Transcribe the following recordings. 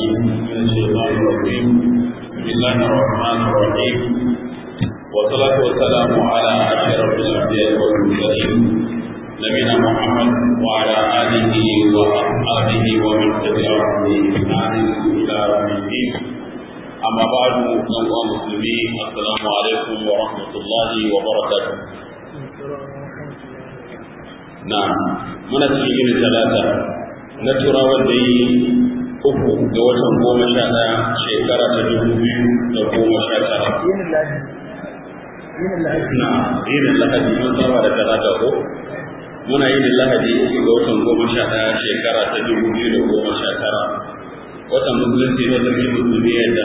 من الشيطان الرجيم بسم الله الرحمن الرحيم والصلاة والسلام على أشرف الأنبياء والمرسلين نبينا محمد وعلى آله وأصحابه ومن تبعهم بإحسان إلى يوم الدين أما بعد أيها المسلمين السلام عليكم ورحمة الله وبركاته نعم من السجن ثلاثة نترى ودي uku ga watan goma sha ɗaya shekara ta dubu biyu da goma sha tara. Na, yinin lahadi mun saba da talata ko? Muna yinin lahadi uku ga watan goma sha ɗaya shekara ta dubu biyu da goma sha tara. Watan musulunci na sarki musulmi yadda.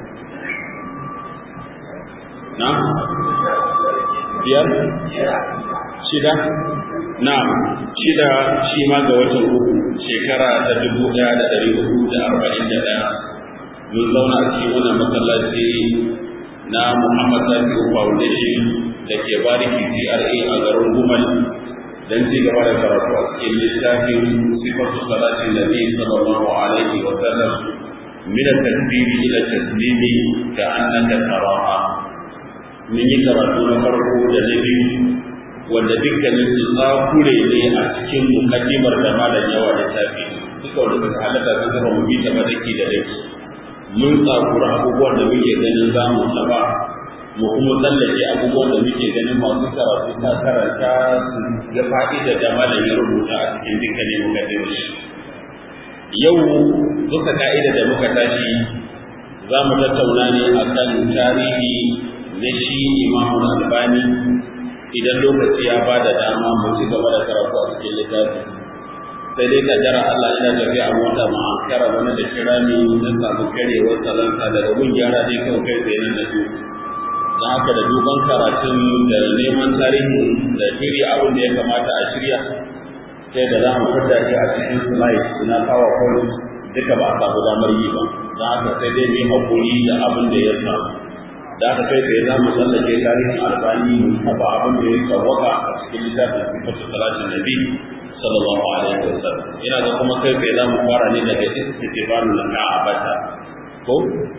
Na? Biyar? Shida? Na, shida shi ma ga watan uku shekara ta dubu ɗaya da ɗari hudu da arba'in da ɗaya. Mun zauna a cikin wannan masallaci na Muhammad Zakiru Foundation da ke bariki CRA a garin Gumal don ci gaba da karatu a cikin littafin sifatu salatin Nabi sallallahu alaihi wa sallam min at-takbiri ila taslimi ka annaka taraha. Mun yi karatu na farko da na biyu wanda dukkanin su tsakure ne a cikin mukaddimar da malam yawa da tafi duka wanda suka halatta sun zama mu bita madaki da daki mun tsakura abubuwan da muke ganin za mu taba mu kuma tsallake abubuwan da muke ganin masu karatu ta karanta su ga fa'ida da malam ya rubuta a cikin dukkanin mukaddimar yau duka ka'ida da muka tashi za mu tattauna ne akan tarihi na shi imamu albani idan lokaci ya ba da dama mu ci gaba da karatu a cikin littafi sai dai kaddara Allah ina tafiya a mota ma an kara wani da kira ni na samu karewar salansa daga gun gyara dai kawai kai tsaye nan da su don haka da duban karatun da neman tarihi da shirya abin da ya kamata a shirya sai da za mu fita shi a cikin slide na powerpoint duka ba a samu damar yi ba don haka sai dai mu hakuri da abin da ya samu da aka kai tsaye za mu tsallake tarihin albani mu taba abin da ya tsawaka a cikin littafin sifatu salatin nabi sallallahu alaihi wa sallam ina ga kuma kai tsaye za mu fara ne daga istighfaru lana abata ko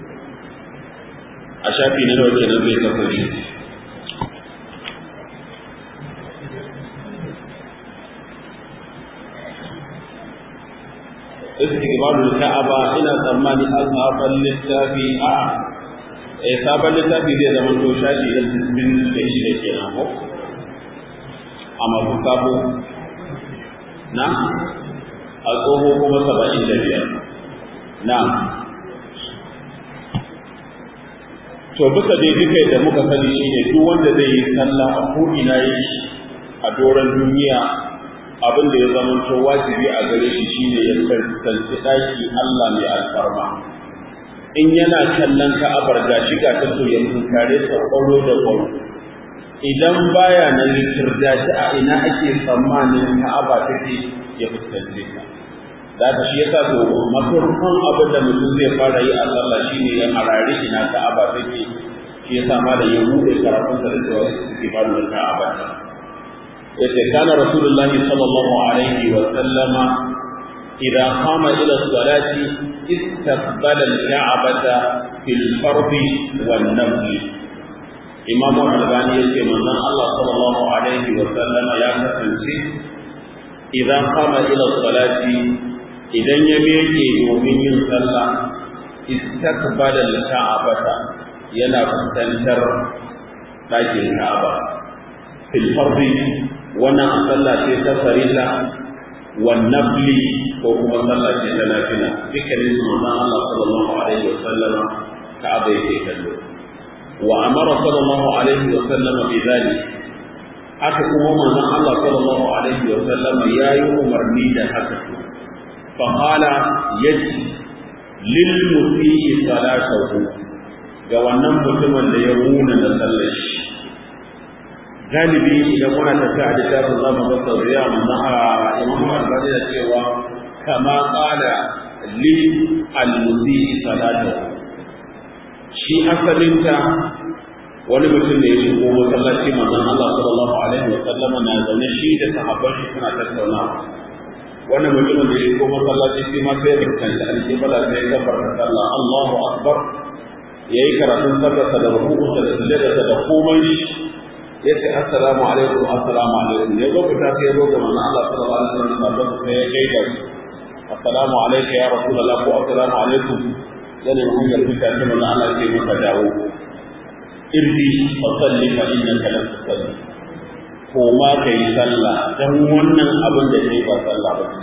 a shafi na nawa kenan zai kasance istighfaru ka'aba ina tsammani ashaban littafi a eh sabon littafi zai zama to shafi da sittin da shi da kenan ko a masu sabo na a tsoho kuma saba'in da biyar na to bisa dai duka da muka sani shine duk wanda zai yi sallah a ko'ina yi a doron duniya abin da ya zama to wajibi a gare shi shine ya tantance ɗaki Allah mai alfarma in yana kallon ka'abar ga shi ga ta so ya tunkare ta kwaro da kwaro idan baya nan litirda ta a ina ake tsammanin ka'aba take ya fuskance ta da ka shi yasa to mafarkon abin da mutum zai fara yi a sallah shine ya harare ina ka'aba take shi yasa ma da ya bude karatun sa da cewa suke ba da ka'aba ta yace kana rasulullahi sallallahu alaihi wa sallama إذا قام إلى الصلاة استقبل الكعبة في الفرض والنفل إمام الألباني يقول من الله صلى الله عليه وسلم يا كسنسي إذا قام إلى الصلاة إذا يميكي ومن صلى استقبل الكعبة ينا فتنتر لكن الكعبة في الفرض وانا أصلى في سفر الله والنفل ko kuma sallah ce ta lafiya dukkanin su manzon Allah sallallahu alaihi wa sallama Ka'aba yake kallo wa amara sallallahu alaihi wa sallama bi dhalik haka kuma manzon Allah sallallahu alaihi wa sallama yayi umarni da haka fa qala yaji lil musii salatahu ga wannan mutumin da ya runa da sallar shi galibi idan muna tafiya a littafin zamu ga sauriya manzon Imam Al-Bukhari da cewa kama ƙala li almusi salatu shi asalinta wani mutum ne ya shigo masallaci manzon Allah sallallahu alaihi wa sallama na zaune shi da sahabban shi suna tattaunawa wannan mutumin da ya shigo masallaci shi ma sai ya fuskanci alƙibla sai ya kafarta sallah Allahu akbar yayi karatun sallarsa da ruku'unsa da sujudarsa da komai ya ce assalamu alaikum assalamu alaikum ya zo fita sai ya zo ga manzon Allah sallallahu alaihi wasallam sai ya gaida assalamu alaikum ya rasulullah ko assalamu alaikum yana mun ga fita sai manzon Allah ya ce maka dawo irdi fa salli fa innaka lam tusalli ko ma kai sallah dan wannan abin da kai ba sallah ba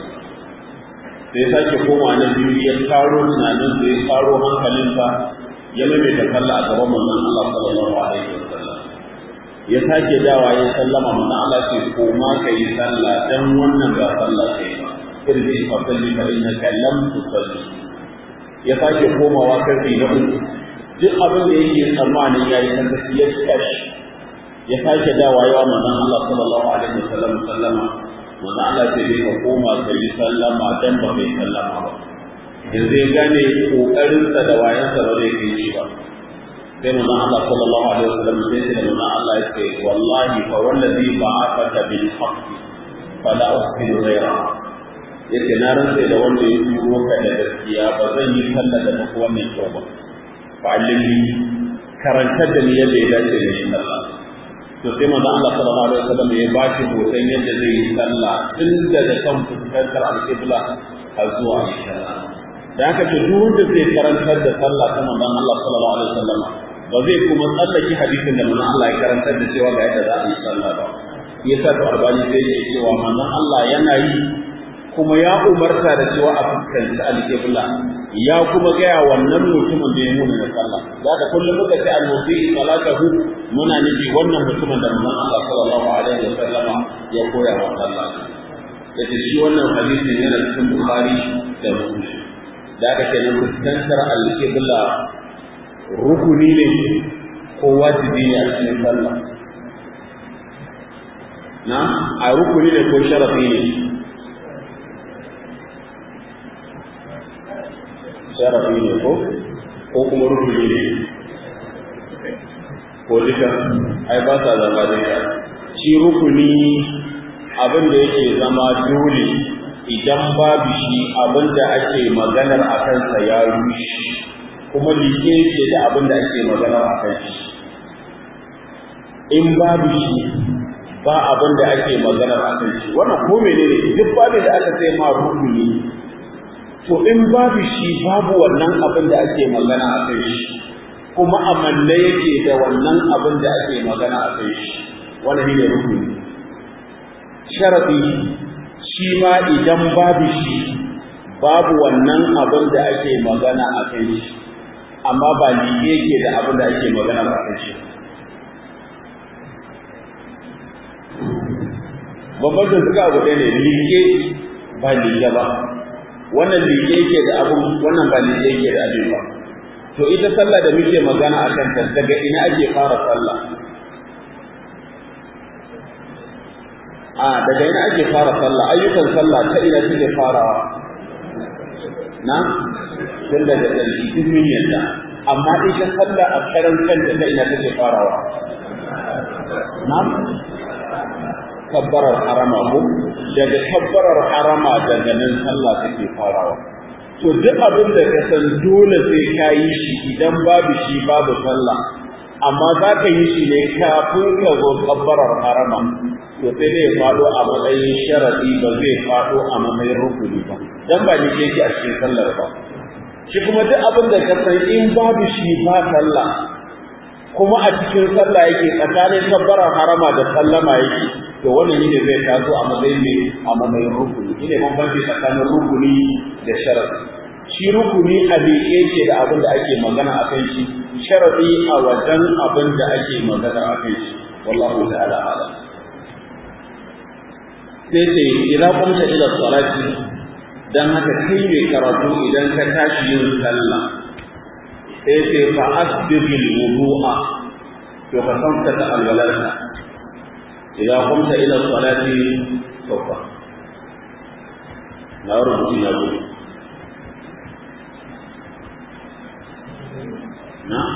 sai sake koma na biyu ya taro tunanin da ya taro hankalinsa ya maimaita sallah a gaban manzon Allah sallallahu alaihi wasallam ya sake dawa ya sallama mana Allah ce ko ma ka yi sallah dan wannan ga sallah kai ba irji fa salli fa innaka lam tusalli ya sake komawa karfi na uku duk abin da yake tsammanin yayi kan ya tashi ya sake dawa yawa manzon Allah sallallahu alaihi wasallam sallama manzon Allah ce dai ka koma ka yi sallama dan ba kai sallama ba yanzu ya gane kokarinsa da wayansa ba zai kai shi ba sai manzon Allah sallallahu alaihi wasallam sai da manzon Allah ya ce wallahi fa wallazi ba'athaka bil haqq fala uhsinu ghayra yace na rantsa da wanda ya turo ka da gaskiya ba zan yi sallah da tafi wannan kyau ba fa allimni karantar da ni yadda ya dace da shi sallah to sai manzon Allah sallallahu alaihi wasallam ya ba shi hoton yadda zai yi sallah tun daga kan fuskantar al-qibla har zuwa inshallah da haka ce duk wanda zai karantar da sallah ta manzon Allah sallallahu alaihi wasallam ba zai kuma tsallake hadisin da manzon Allah ya karantar da cewa ga yadda za a yi sallah ba yasa to albani sai ya cewa manzon Allah yana yi kuma ya umarta da cewa a fuskanci alƙibla ya kuma gaya wannan mutumin da ya nuna na sallah za ka kullum muka ce al-musi salatahu muna nufi wannan mutumin da manzon Allah sallallahu alaihi wasallama ya koya wa sallah yace shi wannan hadisin yana cikin Bukhari da Muslim da aka ce na fuskantar alƙibla rukuni ne ko wajibi ne a cikin sallah na a rukuni ne ko sharafi ne sharafi ne ko ko kuma rukuni ne ko duka ai ba sa zama duka shi rukuni abin da yake zama dole idan babu shi abin da ake maganar a kansa ya rushe kuma liƙe yake da abin da ake maganar a kan shi in babu shi ba abin da ake maganar a kan shi wannan ko menene duk babin da aka sai ma rukuni to in babu shi babu wannan abin da ake magana a kan shi kuma amanne yake da wannan abin da ake magana a kan shi wannan ne rukuni sharadi shi ma idan babu shi babu wannan abin da ake magana a kan shi amma ba liƙe yake da abin da ake magana a kan shi bambancin suka abu ɗaya ne liƙe ba liƙe ba wannan liƙe yake da abin wannan ba liƙe yake da abin ba to ita sallah da muke magana a kanta daga ina ake fara sallah a daga ina ake fara sallah ayyukan sallah ta ina suke farawa na tun daga ƙarshe duk min yadda amma ita sallah a karan kanta ta ina take farawa na kabbarar harama ko daga kabbarar harama daga nan sallah take farawa to duk abin da ka san dole sai ka yi shi idan babu shi babu sallah amma za ka yi shi ne kafin ka zo kabbarar harama to sai dai faɗo a matsayin sharadi ba zai faɗo a matsayin rukuni ba dan ba ni yake a cikin sallar ba shi kuma duk abin da ka san in babu shi ba sallah kuma a cikin sallah yake tsakanin kabbarar harama da sallama yake to wannan ne zai taso a matsayin ne a matsayin rukuni shine bambanci tsakanin rukuni da sharadi shi rukuni a miƙe ke da abin da ake magana a kan shi sharadi a wajen abin da ake magana a kan shi wallahu ta'ala ala sai ce idan kumta ila salati dan haka kai mai karatu idan ka tashi yin sallah sai ce fa asbighil wudu'a to ka san ta alwalarka إذا قمت إلى الصلاة سوف لا ربط يقول نعم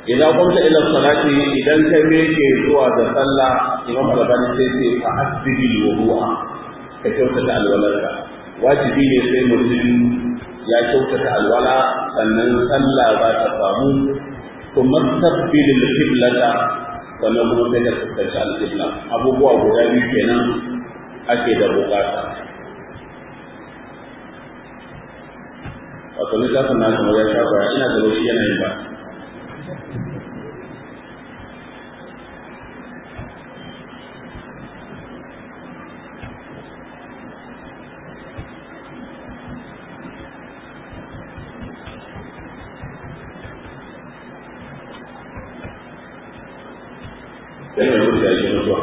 idan kunta ila salati idan kai me ke zuwa da sallah imam albani sai ce fa asbihi wudu'a ka kyautata alwalarka wajibi ne sai mutum ya kyautata alwala sannan sallah za ta samu kuma tabbilil qiblata sannan kuma sai ka fuskanci alqibla abubuwa guda biyu kenan ake da bukata wato littafin na kamar ya shafa ina da shi yana yin ba sai mai rubuta shi mutuwa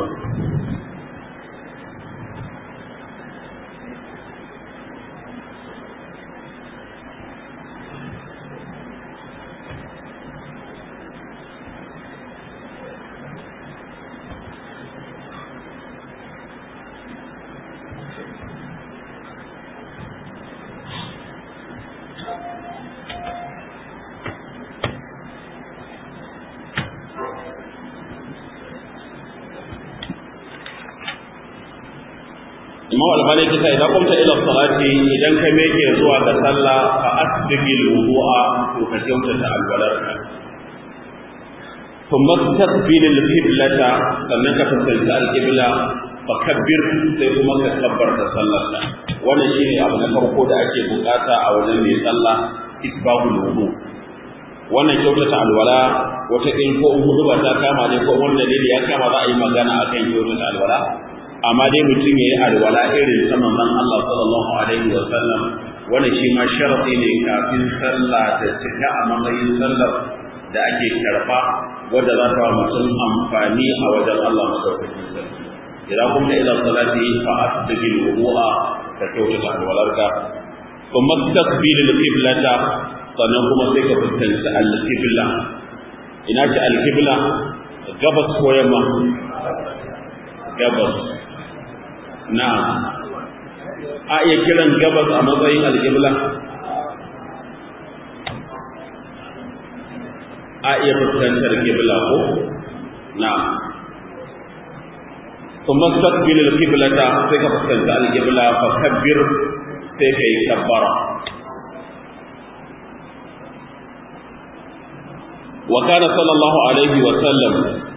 imam albani kisa idan kumta ila salati idan ka meke zuwa ga sallah fa asbiqil wudu'a to ka kyautata alwalarka thumma tastaqbil al-qiblata sannan ka fuskanci al-qibla fa kabbir sai kuma ka kabbarta sallarka wannan shine abu na farko da ake bukata a wajen mai sallah isbahul wudu wannan kyautata alwala wata in ko hudu ba ta kama ne ko wanda dalili ya kama za a yi magana akan kyautata alwala amma dai mutum ya yi alwala irin ta manzon Allah sallallahu alaihi wa sallam wannan shi ma sharadi ne kafin sallah da cika a matsayin sallar da ake karba wadda za ta mutum amfani a wajen Allah madaukakin sarki idan kuma ila salati fa asbiqil wudu'a ka kyautata alwalarka kuma tasbilil qiblata sannan kuma sai ka fuskanci al-qibla ina ce al-qibla gabas ko yamma gabas na a iya kiran gabas a matsayin alƙibla a iya fuskantar kibla ko na kuma takbil alqiblata sai ka fuskanta alqibla fa kabbir sai kai kabbara wa kana sallallahu alaihi wa sallam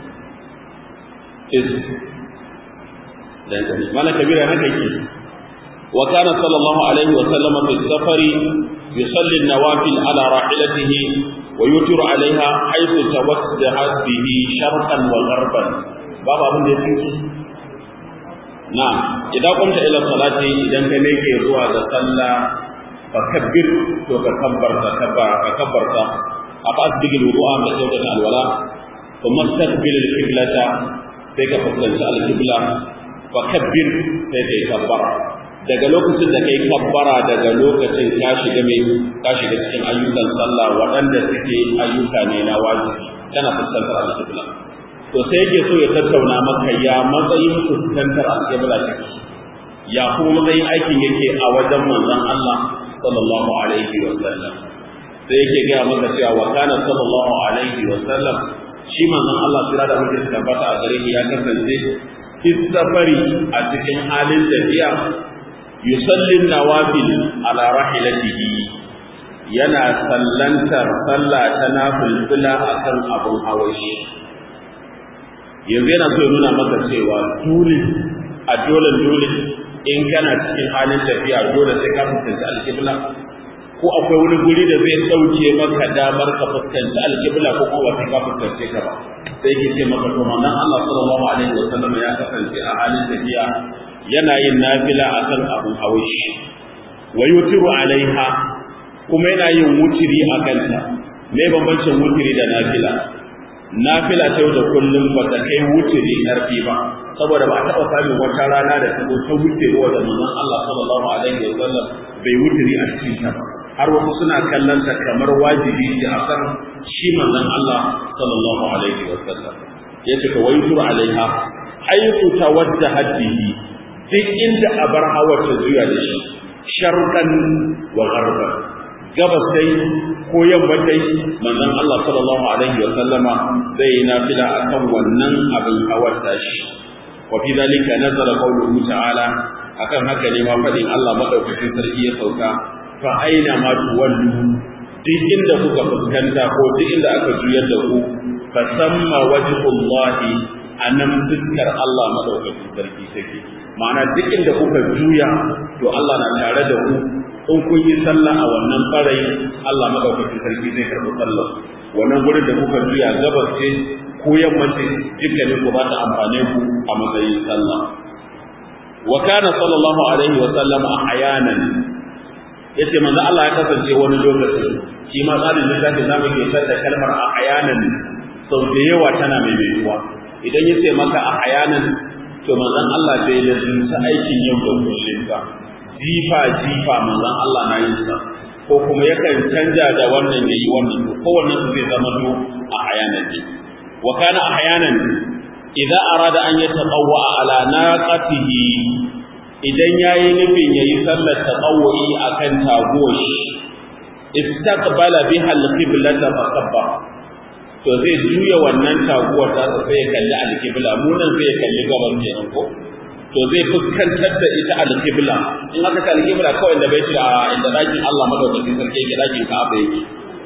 is dan mana kabira haka yake wa kana sallallahu alaihi wa sallam fi safari yusalli an-nawafil ala rahilatihi wa yutiru alaiha haythu tawaddaha bihi sharqan wa gharban babu abin da yake na idan kunta ila salati idan ka meke zuwa ga sallah fa kabbir to ka kabbarta kabbara ka kabbarta aka asbigi wudu'a da kyautata alwala kuma tastaqbil al-qiblata sai ka fuskanci al-qibla fa kabbir sai kai kabbara daga lokacin da kai kabbara daga lokacin ka shiga mai ka shiga cikin ayyukan sallah waɗanda suke ayyuka ne na wajibi kana fuskantar al-qibla to sai yake so ya tattauna maka ya matsayin fuskantar al-qibla take ya kuma matsayin aikin yake a wajen manzon Allah sallallahu alaihi wa sallam sai yake gaya maka cewa wa kana sallallahu alaihi wa sallam shi manzon Allah sira da mutum tabbata a gare ya kasance safari a cikin halin tafiya yusalli nawafil ala rahilatihi yana sallantar sallah ta nafilfila akan abun hawashi yanzu yana so ya nuna maka cewa dole a dole dole in kana cikin halin tafiya dole sai ka fuskanci alƙibla ko akwai wani guri da zai ɗauke maka damar ka fuskanci alƙibla ko kuma sai ka fuskance ka ba sai ke ce maka to manzon Allah sallallahu alaihi wa sallam ya kasance a halin tafiya yana yin nafila akan abun hawashi wa yutiru alaiha kuma yana yin wutiri a kanta me bambancin wutiri da nafila nafila ta yau da kullum ba ta kai wutiri ƙarfi ba saboda ba a taɓa samun wata rana da ta ta wuce wa da manzon Allah sallallahu alaihi wa sallam bai wutiri a cikin ta ba har wasu suna kallon ta kamar wajibi ce a kan shi manzon Allah sallallahu alaihi wa sallam yace ka waytur alaiha haythu tawajjahat bihi duk inda abar hawa ta zuya da shi sharqan wa gharban gabas dai ko yamma dai manzon Allah sallallahu alaihi wa sallama zai yi nafila akan wannan abin hawar tashi wa fi zalika nazara qawluhu ta'ala akan haka ne ma fadin Allah madaukakin sarki ya sauka fa aina ma tuwallu duk inda kuka fuskanta ko duk inda aka juyar da ku fa samma wajhullahi anan fuskar Allah madaukakin sarki take ma'ana duk inda kuka juya to Allah na tare da ku in kun yi sallah a wannan ɓarayi Allah madaukakin sarki zai karɓi sallah wannan gurin da kuka juya gabas ce ko yamma ce dukkanin ku ba ta amfane ku a matsayin sallah wa kana sallallahu alaihi wa sallam ahyanan yace manzo Allah ya kasance wani lokaci shi ma tsarin littafin zamu ke da kalmar ahyanan sau da yawa tana mai metuwa idan yace maka ahyanan to manzon Allah bai lazimta aikin yau da kullum ba jifa jifa manzon Allah na yin sa ko kuma yakan canja da wannan yayi wannan to kowanne su zai zama to a hayanan ne wa kana ahyanan idza arada an yataqawwa ala naqatihi idan yayi nufin yayi sallar tatawwi akan tagoshi istaqbala biha al-qiblata fa kabbara to zai juya wannan taguwar ta sai ya kalli al-qibla mu nan sai ya kalli gaban kenan ko to zai fuskantar da ita al-qibla in aka ta al-qibla kawai da bai da inda dakin Allah madaukakin sarki yake dakin Ka'aba yake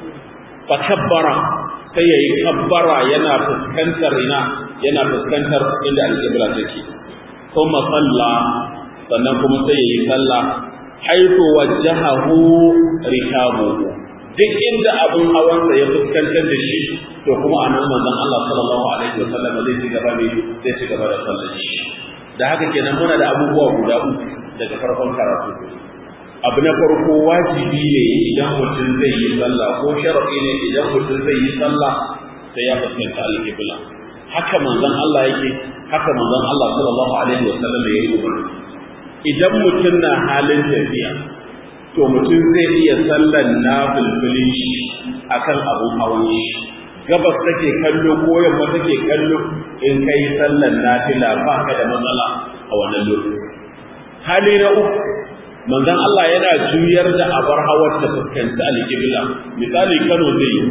fa kabbara sai yayi kabbara yana fuskantar ina yana fuskantar inda al-qibla take kuma salla sannan kuma sai yayi sallah haitu wajjahahu rikabuhu duk inda abun hawansa ya fuskantar da shi to kuma anan manzon Allah sallallahu alaihi wasallam zai ci gaba ne zai ci gaba da sallar shi da haka kenan muna da abubuwa guda uku daga farkon karatu abu na farko wajibi ne idan mutum zai yi sallah ko sharafi ne idan mutum zai yi sallah sai ya fuskanta alƙibla haka manzon Allah yake haka manzon Allah sallallahu alaihi wasallam ya yi umarni idan mutum na halin tafiya to mutum zai iya sallan na fulfulin shi akan abun hawan shi gabas take kallo ko yamma take kallo in kai sallan nafila ba ka da matsala a wannan lokaci hali na uku manzon Allah yana juyar da abar hawar ta fuskanci alƙibla misali Kano zai yi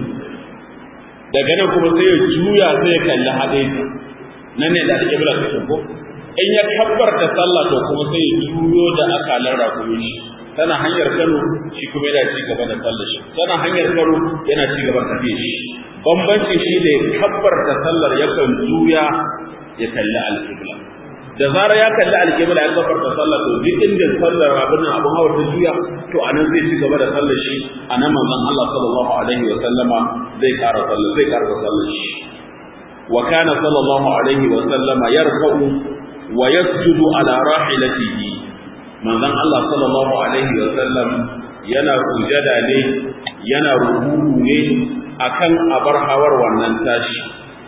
daga nan kuma sai ya juya sai ya kalli hadaita nan ne da alƙibla take ko in ya kabbarta sallah to kuma sai ya juyo da akalan rakumi shi tana hanyar Kano shi kuma yana ci gaba da sallar shi tana hanyar Kano yana ci gaba da tafiya shi bambanci shi ne kabbarta sallar yakan juya ya kalli alƙibla da zara ya kalli alƙibla ya kabbarta sallar to duk inda sallar abin nan abin hawa ta juya to anan zai ci gaba da sallar shi anan manzon Allah sallallahu alaihi wa sallama zai ƙara sallar zai ƙara sallar shi wa kana sallallahu alaihi wa sallama yarfa'u wa yasjudu ala rahilatihi manzon Allah sallallahu alaihi wa sallam yana sujada ne yana ruku'u ne akan abar hawar wannan tashi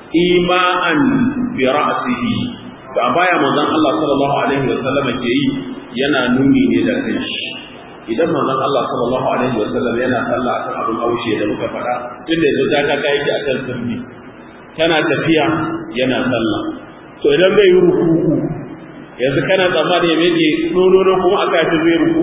ima'an bi ra'sihi to a baya manzon Allah sallallahu alaihi wa sallam ke yi yana nuni ne da kanshi idan manzon Allah sallallahu alaihi wa sallam yana sallah akan abin haushe da muka faɗa tunda yanzu ta kaka yake akan sirri tana tafiya yana sallah to idan bai yi ruku'u yanzu kana tsammani me ke nono kuma aka ci zai ruku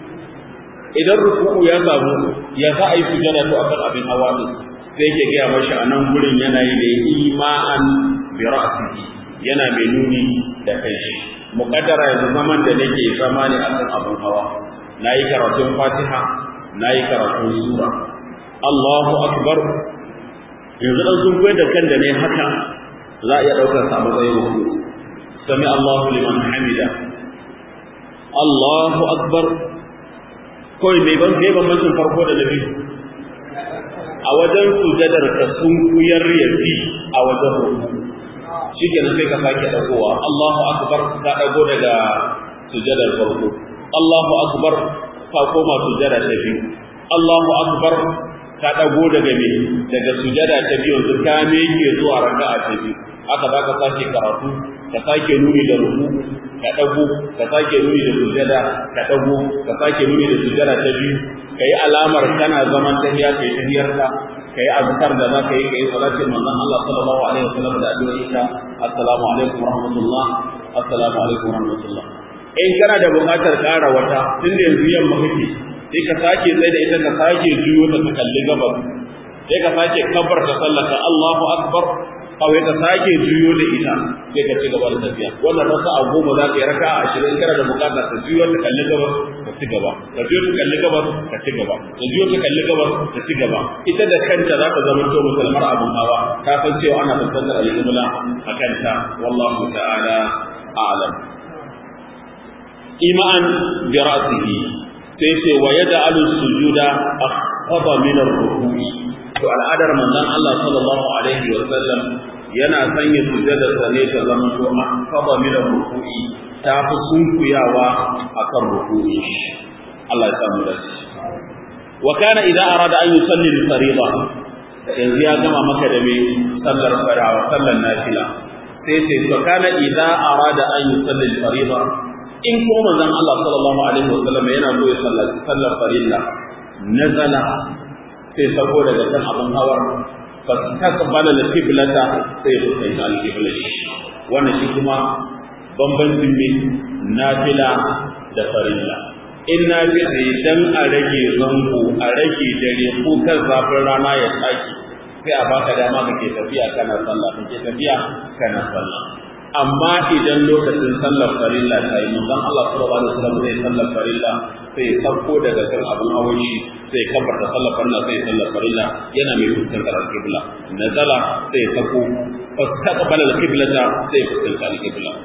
idan ruku'u ya samu ya za a yi sujada to akan abin hawa ne sai yake gaya mashi a nan gurin yana yi da ima'an bi ra'sihi yana mai nuni da kai shi muqaddara yanzu zaman da nake zama ne akan abin hawa nayi karatun Fatiha nayi karatun sura Allahu akbar yanzu dan sun koyar da kan da ne haka za a iya daukar sa matsayin ruku sami Allahu liman hamida Allahu akbar kawai mai ban kai bambancin farko da na biyu a wajen sujadar ka sun kuyar yafi a wajen ruku shi ke sai ka sake dagowa Allahu akbar ka dago daga sujadar farko Allahu akbar ka koma sujada ta biyu Allahu akbar ka dago daga me daga sujada ta biyu yanzu ka me yake zuwa raka'a ta biyu haka za ka sake karatu ka sake nuni da ruku ka dago ka sake nuni da sujada ka dago ka sake nuni da sujada ta biyu kai alamar kana zaman tahiya kai tahiyar ka kai azkar da za ka yi kai salatin manzon Allah sallallahu alaihi wasallam da addu'o'i ka assalamu alaikum warahmatullah assalamu alaikum warahmatullah in kana da buƙatar ƙara wata tun da yanzu yamma kake sai ka sake tsaye da ita ka sake juyo ta kalli gabas sai ka sake kabar ta sallaka Allahu akbar kawai ka sake juyo da ita sai ka ci gaba da tafiya wannan rasa a goma za ka yi raka a ashirin kana da bukata ka juyo ta kalli gabas ka ci gaba ka juyo ta kalli gabas ka ci gaba ka juyo ta kalli gabas ka ci gaba ita da kanta za ta zama to musulmar abun hawa ka san cewa ana fuskantar al-qibla a kanta wallahu ta'ala a'lam iman bi ra'sihi sai ce wa yaj'alu sujuda akhfada min ar-ruku'i to al'adar manzon Allah sallallahu alaihi wa sallam yana sanya sujada sane ta zama to akhfada min ar-ruku'i ta fi sunkuyawa akan ruku'i Allah ya samu da shi wa kana idza arada an yusalli al-fariḍa yanzu ya gama maka da me sallar farawa sallar nafila sai sai to kana idza arada an yusalli al-fariḍa in ko manzon Allah sallallahu alaihi wa sallam yana so ya sallaci sallar farilla nazala sai sako daga kan abin hawar fa takbala al-qiblata sai ya kai al-qibla wannan shi kuma bambancin ne nafila da farilla in nafila dan a rage zango a rage dare ko kan zafin rana ya tsaki sai a baka dama kake tafiya kana sallah kake tafiya kana sallah amma idan lokacin sallar farilla ta yi manzon Allah sallallahu alaihi wasallam zai sallar farilla sai ya sauko daga kan abun hawan shi sai kabar da sallar farilla sai sallar farilla yana mai fuskantar al-qibla nazala sai sauko fastaqbala al-qiblata sai fuskantar al-qibla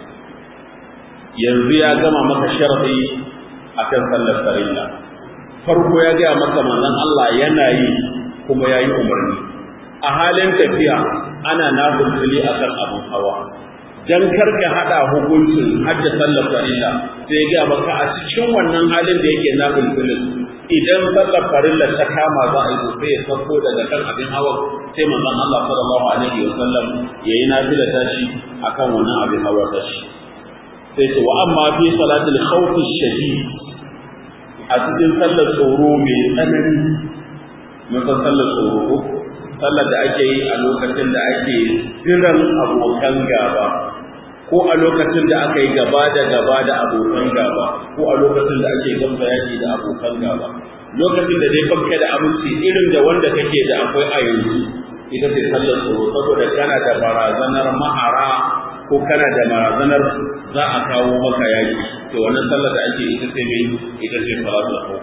yanzu ya gama maka sharadi akan sallar farilla farko ya ga maka manzon Allah yana yi kuma yayi umarni a halin tafiya ana nafili akan abun hawa dan karka hada hukuncin hajja sallar farilla sai ga maka a cikin wannan halin da yake nafilin idan sallar farilla ta kama za a yi sai ya sauko daga kan abin hawa sai manzon Allah sallallahu alaihi wa sallam yayi nafila tashi akan wannan abin hawa tashi sai ce wa amma fi salatul khawf shadid a cikin sallar tsoro mai tsanani mun san sallar tsoro sallar da ake yi a lokacin da ake jiran abokan gaba ko a lokacin da aka yi gaba da gaba da abokan gaba ko a lokacin da ake gamba yaki da abokan gaba lokacin da dai banka da aminci irin da wanda kake da akwai a yanzu ita ce sallar tsoro saboda kana da barazanar mahara ko kana da barazanar za a kawo maka yaki to wannan sallar da ake ita ce mai ita ce salatul khawf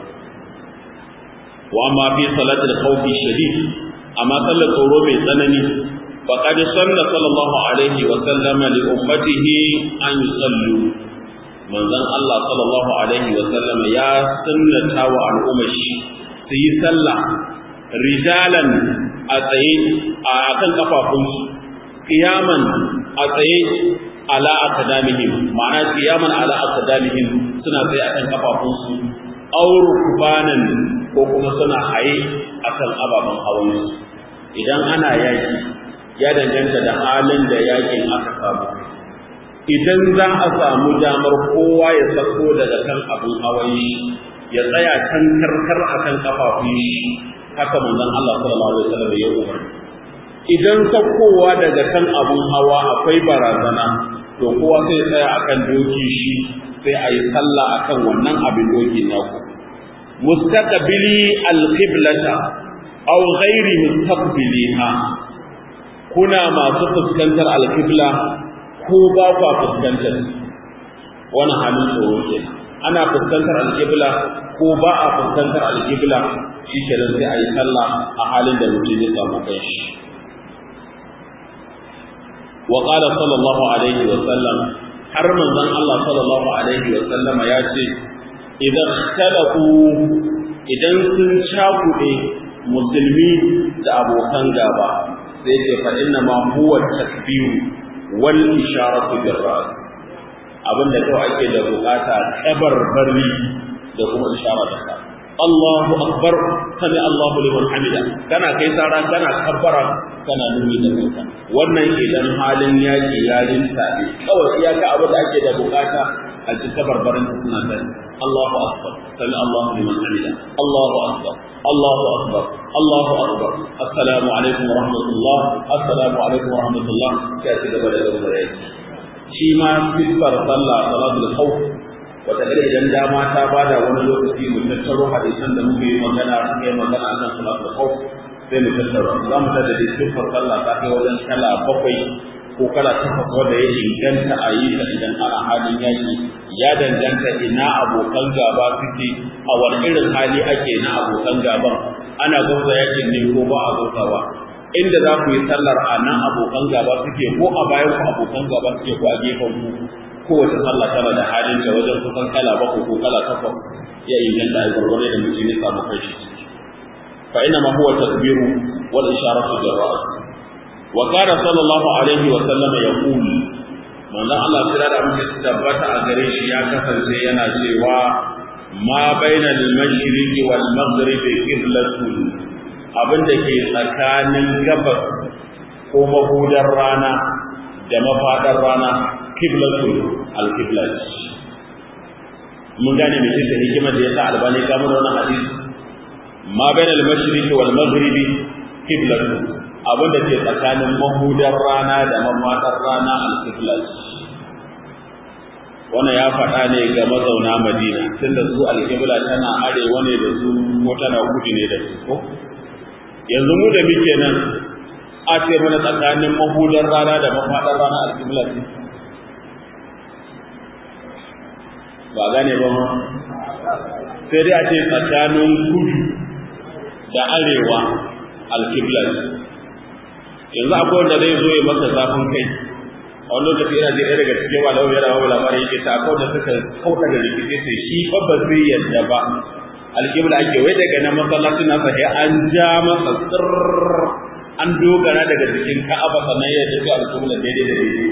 wa amma fi salatul khawf shadid amma sallar tsoro mai tsanani faqad sanna sallallahu alaihi wa sallam li ummatihi an yusallu manzon Allah sallallahu alaihi wa sallam ya sunnata wa al'ummar shi su yi sallah rijalan a tsaye a kan kafafunsu qiyaman a tsaye ala aqdamihim ma'ana qiyaman ala aqdamihim suna tsaye akan kafafunsu aw rukbanan ko kuma suna haye akan ababen hawansu idan ana yaki ya danganta da halin da yakin aka samu idan za a samu damar kowa ya sako daga kan abin hawan ya tsaya kan karkar akan kafafun shi haka manzon Allah sallallahu alaihi wasallam ya umarni idan sakowa daga kan abun hawa akwai barazana to kowa sai tsaya akan doki shi sai a yi sallah akan wannan abin doki naku mustaqbili alqiblata aw ghairi mustaqbiliha kuna masu fuskantar alqibla ko ba ku fuskantar wannan halin tsoro ke ana fuskantar alqibla ko ba a fuskantar alqibla shi kenan sai a yi sallah a halin da mutum ya samu kanshi wa qala sallallahu alaihi wa sallam har manzon Allah sallallahu alaihi wa sallama ya ce idan talaku idan sun cakuɗe musulmi da abokan gaba sai ce fa inna ma huwa takbiru wal isharatu bir ras abinda kawai ake da bukata kabar barri da kuma ishara da ka Allahu akbar sami Allahu liman hamida kana kai tsara kana kabbara kana nuni da kanka wannan idan halin yaki yarin tabi kawai iyaka abin da ake da bukata a ji kabarbarin suna da Allahu akbar sami Allahu liman hamida Allahu akbar Allahu akbar Allahu akbar assalamu alaikum wa rahmatullah assalamu alaikum wa rahmatullah sai ci gaba da gaba da yaki shi ma sifar sallah salatul khawf wataƙila idan dama ta bada wani lokaci mu tattaro hadisan da muke yi magana suka yi magana akan salatul khawf sai mu tattaro za mu tada da sifar sallah ta kai wajen kala bakwai ko kala takwas wanda ya inganta a yi ta idan ana halin yaki ya danganta ina abokan gaba suke a wani irin hali ake na abokan gaban ana gwamza yakin ne ko ba a gwamzawa inda za ku yi sallar a nan abokan gaba suke ko a bayan ku abokan gaba suke ko a gefen ku kowace sallah tana da halin ta wajen kusan kala bakwai ko kala takwas ya inganta a gwargwaro da mutum ya samu kai shi fa ina ma huwa takbiru wal isharatu bil ra's wa kana sallallahu alaihi wa sallam yaqul manzon Allah kira da muke tabbata a gare shi ya kasance yana cewa ma bainal mashriqi wal maghribi qiblatun abinda ke tsakanin gabas ko mahudar rana da mafadar rana qiblatul al-qiblat mun gane me ce hikimar da yasa albani ka mu da wannan hadisi ma bain al-mashriq wal maghribi qiblatul abin da ke tsakanin mahudar rana da mafadar rana al-qiblat wannan ya faɗa ne ga mazauna Madina tunda su al-qibla tana arewa ne da su ko tana kudu ne da su ko yanzu mu da muke nan a ce mana tsakanin mahudar rana da mafadar rana al-qiblat ba gane ba ma sai dai a ce tsakanin kudu da arewa alkiblar yanzu akwai wanda zai zo ya masa zafin kai a wani lokaci yana jin daga cikin wa lau yana babu labarin yake ta akwai wanda suka kauta da rikici sai shi fa ba zai yadda ba alkibla ake wai daga nan masallacin nasa sai an ja masa tsirr an dogara daga cikin ka'aba sannan ya tafi alkibla daidai da daidai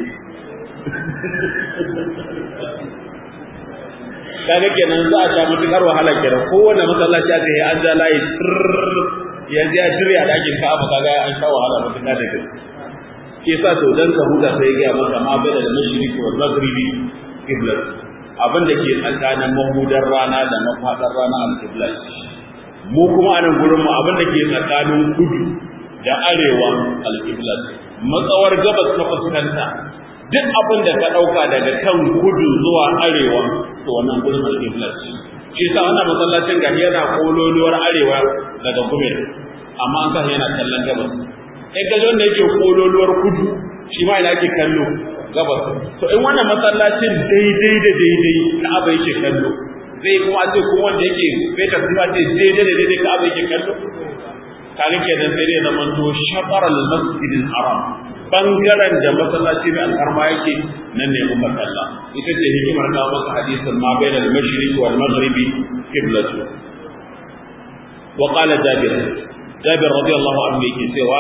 kaga kenan za a sha mutukar wahala kenan kowanne masallaci a ce an ja layi yanzu ya shirya dakin ka'aba kaga an sha wahala mutuka da gaske shi yasa to dan ka huta sai ga maka ma bai da mashriqi wal maghribi qiblat abin da ke tsakanin mahudar rana da mafadar rana al qiblat mu kuma a nan gurin mu abin da ke tsakanin kudu da arewa al qiblat matsawar gabas ta fuskanta duk abin da ka ɗauka daga kan kudu zuwa arewa to wannan gurin alƙiblar shi sa wannan masallacin gari yana kololuwar arewa daga gumel amma an sa yana kallon gabas in ka wanda yake kololuwar kudu shi ma yana yake kallo gabas to in wannan masallacin daidai da daidai ka'aba yake kallo zai kuma ce kuma wanda yake bai ta kuma ce daidai da daidai ka'aba yake kallo kaga kenan sai dai zaman to shafar al-masjidil haram bangaren da masallaci mai alfarma yake nan ne umar kalla ita ce hikimar kawo maka hadisin ma bayan al-mashriq wal maghribi qiblatu wa qala jabir jabir radiyallahu anhu yake cewa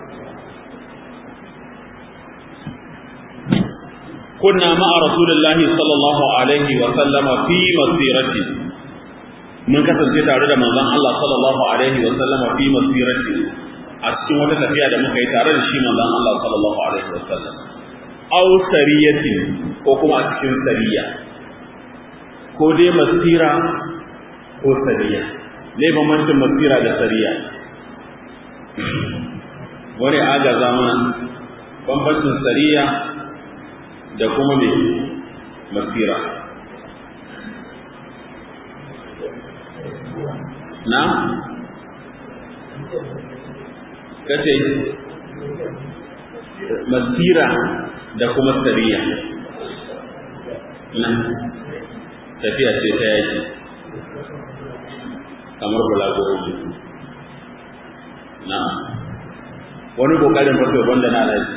kunna ma'a rasulillahi sallallahu alaihi wa sallama fi masirati mun kasance tare da manzon Allah sallallahu alaihi wa sallama fi masirati a cikin wata tafiya da muka yi tare da shi manzon Allah sallallahu alaihi wasallam aw sariyatin ko kuma a cikin sariya ko dai masira ko sariya ne bambancin masira da sariya wani aga zamana bambancin sariya da kuma me masira na kace masira da kuma sariya nan tafiya ce ta yaki kamar bulagoro na wani kokarin farko wanda na alaji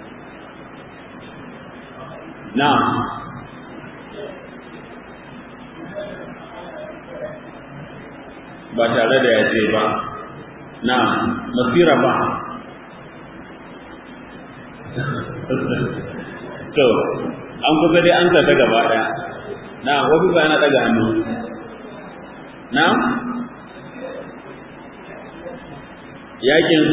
na ba tare da yaje ba na masira ba to an kusa dai an ta gaba daya na wasu ba yana daga hannu na yakin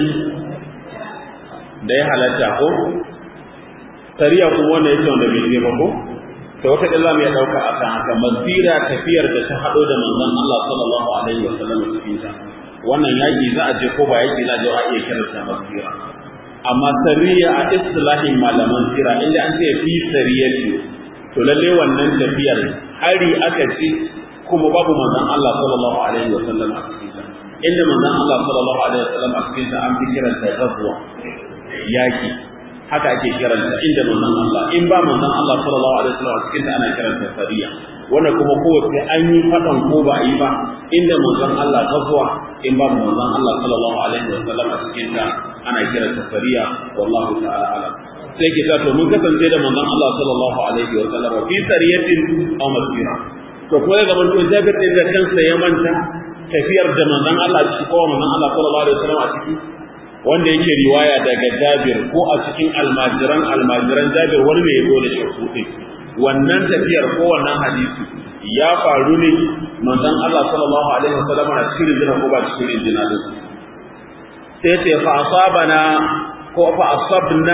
da ya halatta ko sariya kuma wanda yake wanda bai je ba ko to wata kila mu ya dauka akan haka masira tafiyar da ta hado da manzon Allah sallallahu alaihi wasallam cikin ta wannan yaki za a je ko ba yaki za a je a iya kiransa masira amma sariya a istilahin malaman sira inda an ce fi sariyati to lalle wannan tafiyar hari aka ce kuma babu manzon Allah sallallahu alaihi wa sallam a cikin ta inda manzon Allah sallallahu alaihi wa sallam a cikin ta an fi kiranta ghazwa yaki haka ake kiranta inda manzon Allah in ba manzon Allah sallallahu alaihi wa sallam a cikin ta ana kiranta sariya wanda kuma kowace an yi faɗan ko ba a yi ba inda manzon Allah ta zuwa in ba manzon Allah sallallahu alaihi wa sallam a cikin ta ana kira ta fariya wallahu ta'ala alam sai ki ta to mun kasance da manzon Allah sallallahu alaihi wa sallam fi sariyatin aw masira to ko ya gaban to jabir din da kansa ya manta tafiyar da manzon Allah ciki ko manzon Allah sallallahu alaihi wa sallam a ciki wanda yake riwaya daga Jabir ko a cikin almajiran almajiran Jabir wani ne ya zo da shi wannan tafiyar ko wannan hadisi ya faru ne manzon Allah sallallahu alaihi wasallam a cikin jina ko ba cikin jina din sai ce fa asabana ko fa asabna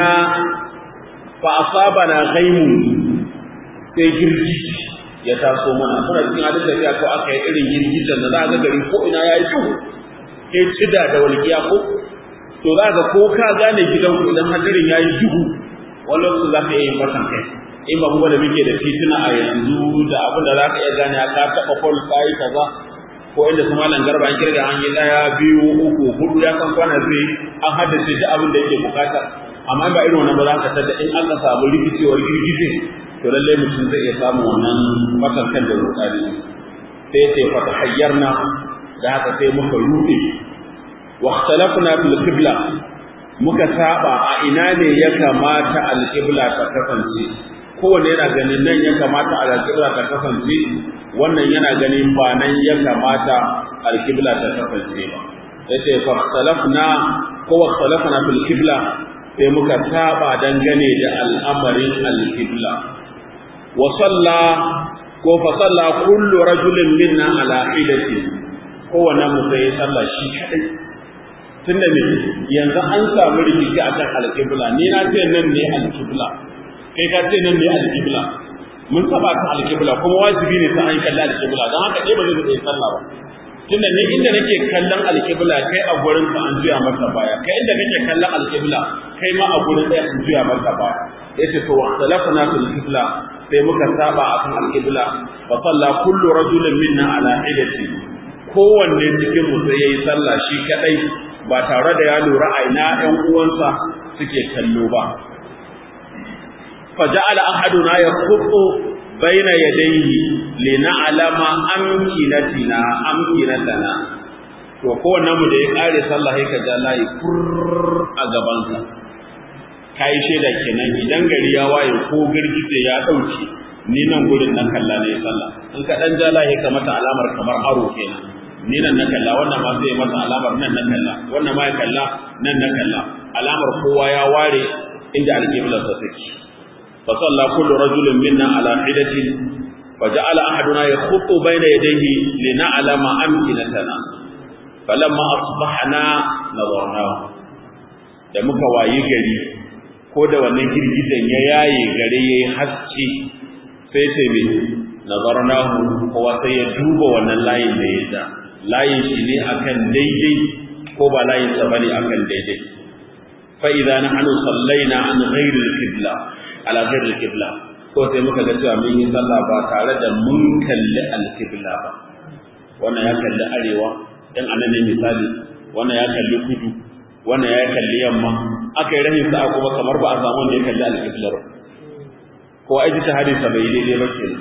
fa asabana ghaimu sai girgi ya taso mana kuna cikin hadin tafiya ko aka yi irin girgizan da za ga gari ko ina yayi duhu ke cida da walƙiya ko to za ga ko ka gane gidanku idan hadirin yayi duhu wani lokacin za ka iya yin fatan kai in ba kuma da muke da tituna a yanzu da abin da za ka iya gane ka taɓa kwal kayi kaza ko inda su malam garba an kirga an yi ɗaya biyu uku hudu ya san kwana zai an haddace duk abin da yake bukata amma ba irin wannan ba za ka tada in aka samu rikicewar girgije to lallai mutum zai iya samun wannan fatankan da rudani sai ce fata hayyarna da haka sai muka ruɗe wa ikhtalafna fil qibla muka saba a ina ne ya kamata al-qibla ta kasance kowanne yana ganin nan ya kamata alƙibla ta kasance wannan yana ganin ba nan ya kamata alƙibla ta kasance ba yace fa salafna ko wa salafna fil qibla sai muka saba dangane da al'amarin alƙibla wa salla ko fa salla kullu rajulin minna ala hidati kowanne mu sai sallah shi kadai tunda me yanzu an samu rikici akan alƙibla ni na ce nan ne alƙibla kai ka ce nan ne alƙibla mun saba ka alƙibla kuma wajibi ne sai an kalla alƙibla don haka dai ba zai tsaye sallah ba tunda ni inda nake kallon alƙibla kai a gurin ka an juya maka baya kai inda kake kallon alƙibla kai ma a gurin ɗaya an juya maka baya yace to wahtalafna fil qibla sai muka saba akan alƙibla fa salla kullu rajulin minna ala hidati kowanne cikin mu sai yayi sallah shi kadai ba tare da ya lura a ina ƴan uwansa suke kallo ba فجعل أحدنا يخط بين يديه لنعلم أمكنتنا أمكنتنا to kowanne mu da ya kare sallah sai ka ja layi fur a gabansa kai shaida kenan idan gari ya waye ko girgize ya dauke ni nan gurin nan kalla ne sallah in ka dan ja layi ka mata alamar kamar aro kenan ni nan na kalla wannan ma sai mata alamar nan na kalla wannan ma ya kalla nan na kalla alamar kowa ya ware inda alƙiblar sa take فصلى كل رجل منا على حدة فجعل أحدنا يخط بين يديه لنعلم أمكنتنا فلما أصبحنا نظرناه da muka wayi gari ko da wannan girgizan ya yaye gare yayi haske sai sai me nazarnahu kowa sai ya duba wannan layin da ya da layin shi ne akan daidai ko ba layin sa bane akan daidai fa idza nahnu sallaina an ghairi al-qibla ala ghairi al-qibla ko sai muka ga cewa mun yi sallah ba tare da mun kalli al-qibla ba wannan ya kalli arewa dan anan ne misali wannan ya kalli kudu wannan ya kalli yamma aka yi rahin sa'a kuma kamar ba a samu wanda ya kalli al-qibla ba ko ai ta hadisa bai daidai ba kenan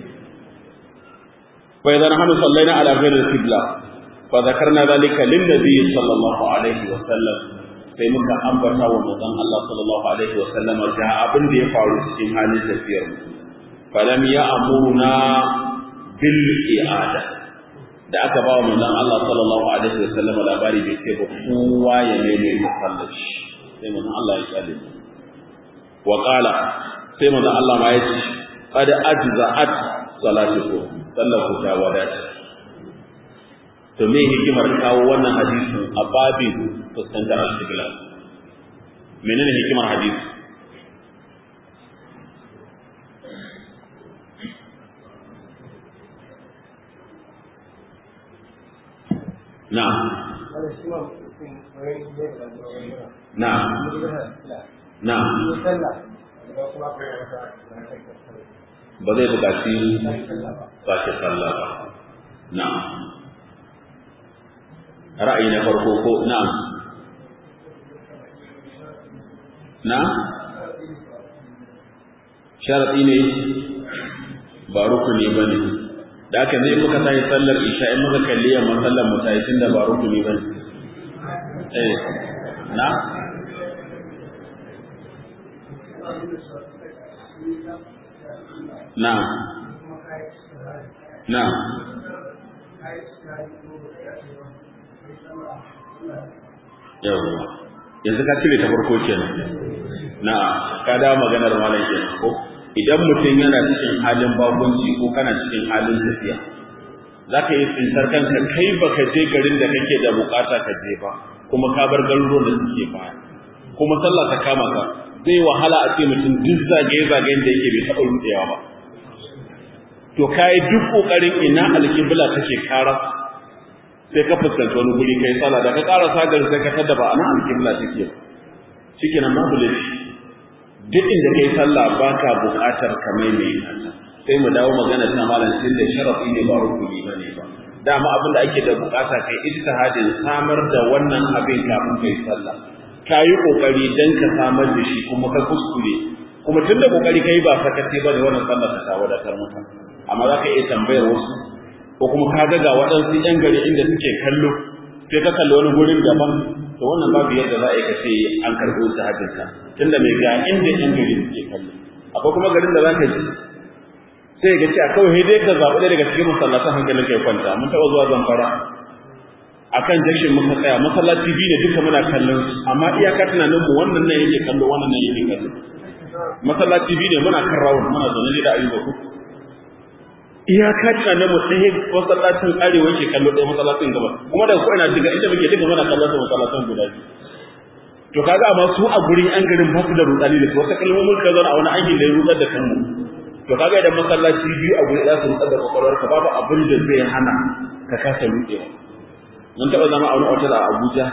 fa idan hanu sallaina ala ghairi al-qibla fa zakarna dhalika lin nabiy sallallahu alaihi wa sallam sai muka ambata wa manzon Allah sallallahu alaihi wa sallam ga abin da ya faru cikin halin tafiyar mu falam ya amuruna bil i'ada da aka ba wa manzon Allah sallallahu alaihi wa sallam labari bai ce ba kowa ya neme masallaci sai manzon Allah ya kale wa qala sai manzon Allah ma ya ce qad ajza'at salatukum sallahu ta wadata to me hikimar kawo wannan hadisin a babin fuskantar al-qibla menene hikimar hadisi na'am na'am na'am ba zai buƙaci sake sallah ba na'am ra'ayi na farko ko na'am na sharaɗi ne ba rukuni ba ne da aka zai muka tayi sallar isha in muka kalli yamma sallar mu tayi tunda ba rukuni ba ne eh na na na yawwa yanzu ka cire ta farko kenan na ka da maganar malam kenan ko idan mutum yana cikin halin bagunci ko kana cikin halin tafiya za ka yi tsintar kanka kai baka je garin da kake da bukata ka je ba kuma ka bar garuruwan da suke baya kuma sallah ta kama ka zai wahala a ce mutum duk zagaye-zagayen da yake bai taɓa rudewa ba to ka yi duk ƙoƙarin ina alƙibla take kara sai ka fuskanci wani guri kai sallah da ka ƙara sagar sai ka tada ba ana alƙibla take ba shikenan babu laifi duk inda kai sallah baka buƙatar ka maimaita ta sai mu dawo magana ta malam tun da sharafi ne ba rukuni bane ba dama abin da ake da buƙata kai ijtihadin samar da wannan abin kafin kai sallah ka yi ƙoƙari dan ka samar da shi kuma ka kuskure kuma tun da ƙoƙari kai ba sakace ba da wannan sallah ta wadatar maka amma za ka iya tambayar wasu ko kuma ka ga ga waɗansu ‘yan gari inda suke kallo sai ka kalli wani gurin daban to wannan babu yadda za a yi ka ce an karɓi wasu hajjinka tunda mai ga inda ‘yan gari suke kallo akwai kuma garin da za ka ji sai ga ce a kawai dai ka zaɓi ɗaya daga cikin masallatan hankalin kai kwanta mun taɓa zuwa zamfara akan jashin muka tsaya masallaci biyu ne duka muna kallon su amma iyaka tunanin mu wannan nan yake kallo wannan nan yake kallo masallaci biyu ne muna kan rawun muna zaune da ayyuka ku iyaka tunanin mu sai masallacin arewa yake kallo ɗaya masallacin gaba kuma daga ko'ina daga inda muke duka muna kallon su masallacin guda biyu to kaga amma su a gurin an garin ba su da rudani da su wata kalmomin ka zauna a wani aikin da ya rudar da kanmu to kaga idan masallaci biyu a guri za su rudar da kwakwalwarka babu abin da zai hana ka kasa rudewa mun taɓa zama a wani otal a Abuja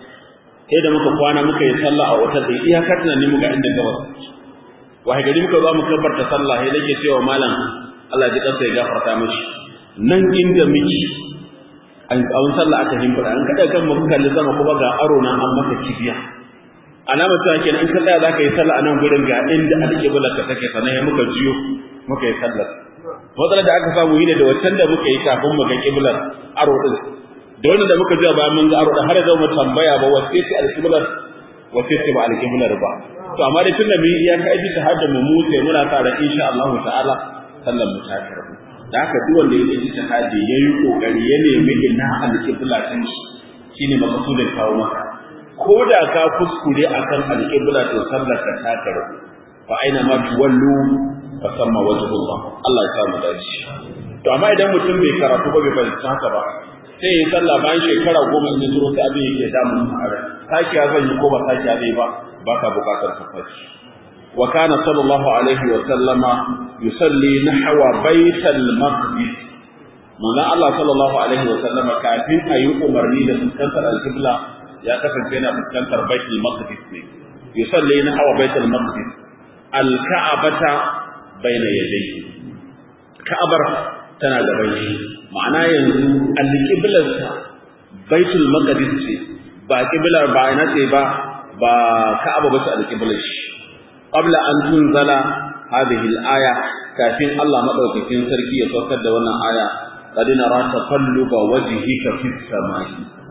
sai da muka kwana muka yi sallah a otal da iyaka tunanin mu ga inda gabas wahai gari muka zo mu kabbarta sallah sai nake cewa malam Allah ji kansa ya gafarta mishi nan inda miki an awun sallah aka himfada an kada kan mu kalli sama kuma ga aro nan an maka kibiya alama ta kenan in ka tsaya zaka yi sallah a nan gurin ga inda alƙibla ka take sanan ya muka jiyo muka yi sallah matsalar da aka samu yi da wancan da muka yi kafin mu ga kiblar aro din da wannan da muka ji bayan mun ga aro da har da mu tambaya ba wace ce alƙiblar wace ce ba alƙiblar ba to amma dai tunda mu iya ka ji tahadda mu mu sai muna sa da insha Allah ta'ala sallar mu ta karbu da haka duk wanda ya ji tahaddi yayi kokari ya nemi ina alƙibla din shi shine makasudin kawo maka ko da ka kuskure akan alƙibla to sallar ka ta karbu fa aina ma tuwallu fa samma wajhullah Allah ya samu dace to amma idan mutum bai karatu ba bai fahimci haka ba sai ya sallah bayan shekara goma in zuro sai abin yake damun a rai sakiya zan yi ko ba sakiya zai ba ba ka bukatar tafashi wa kana sallallahu alaihi wa sallama yusalli nahwa baital maqdis manzo Allah sallallahu alaihi wa sallama kafin a yi umarni da fuskantar al-qibla ya kasance yana fuskantar baitul maqdis ne yusalli nahwa baital maqdis al-ka'abata baina yadayhi ka'abar tana gaban shi ma'ana yanzu alƙiblarsa baitul maqdis ce ba ƙiblar ba ina ce ba ba ka'aba ba ce alƙiblar shi qabla an tunzala hadhihi al-aya kafin Allah madaukakin sarki ya saukar da wannan aya qad nara taqalluba wajhika fis samai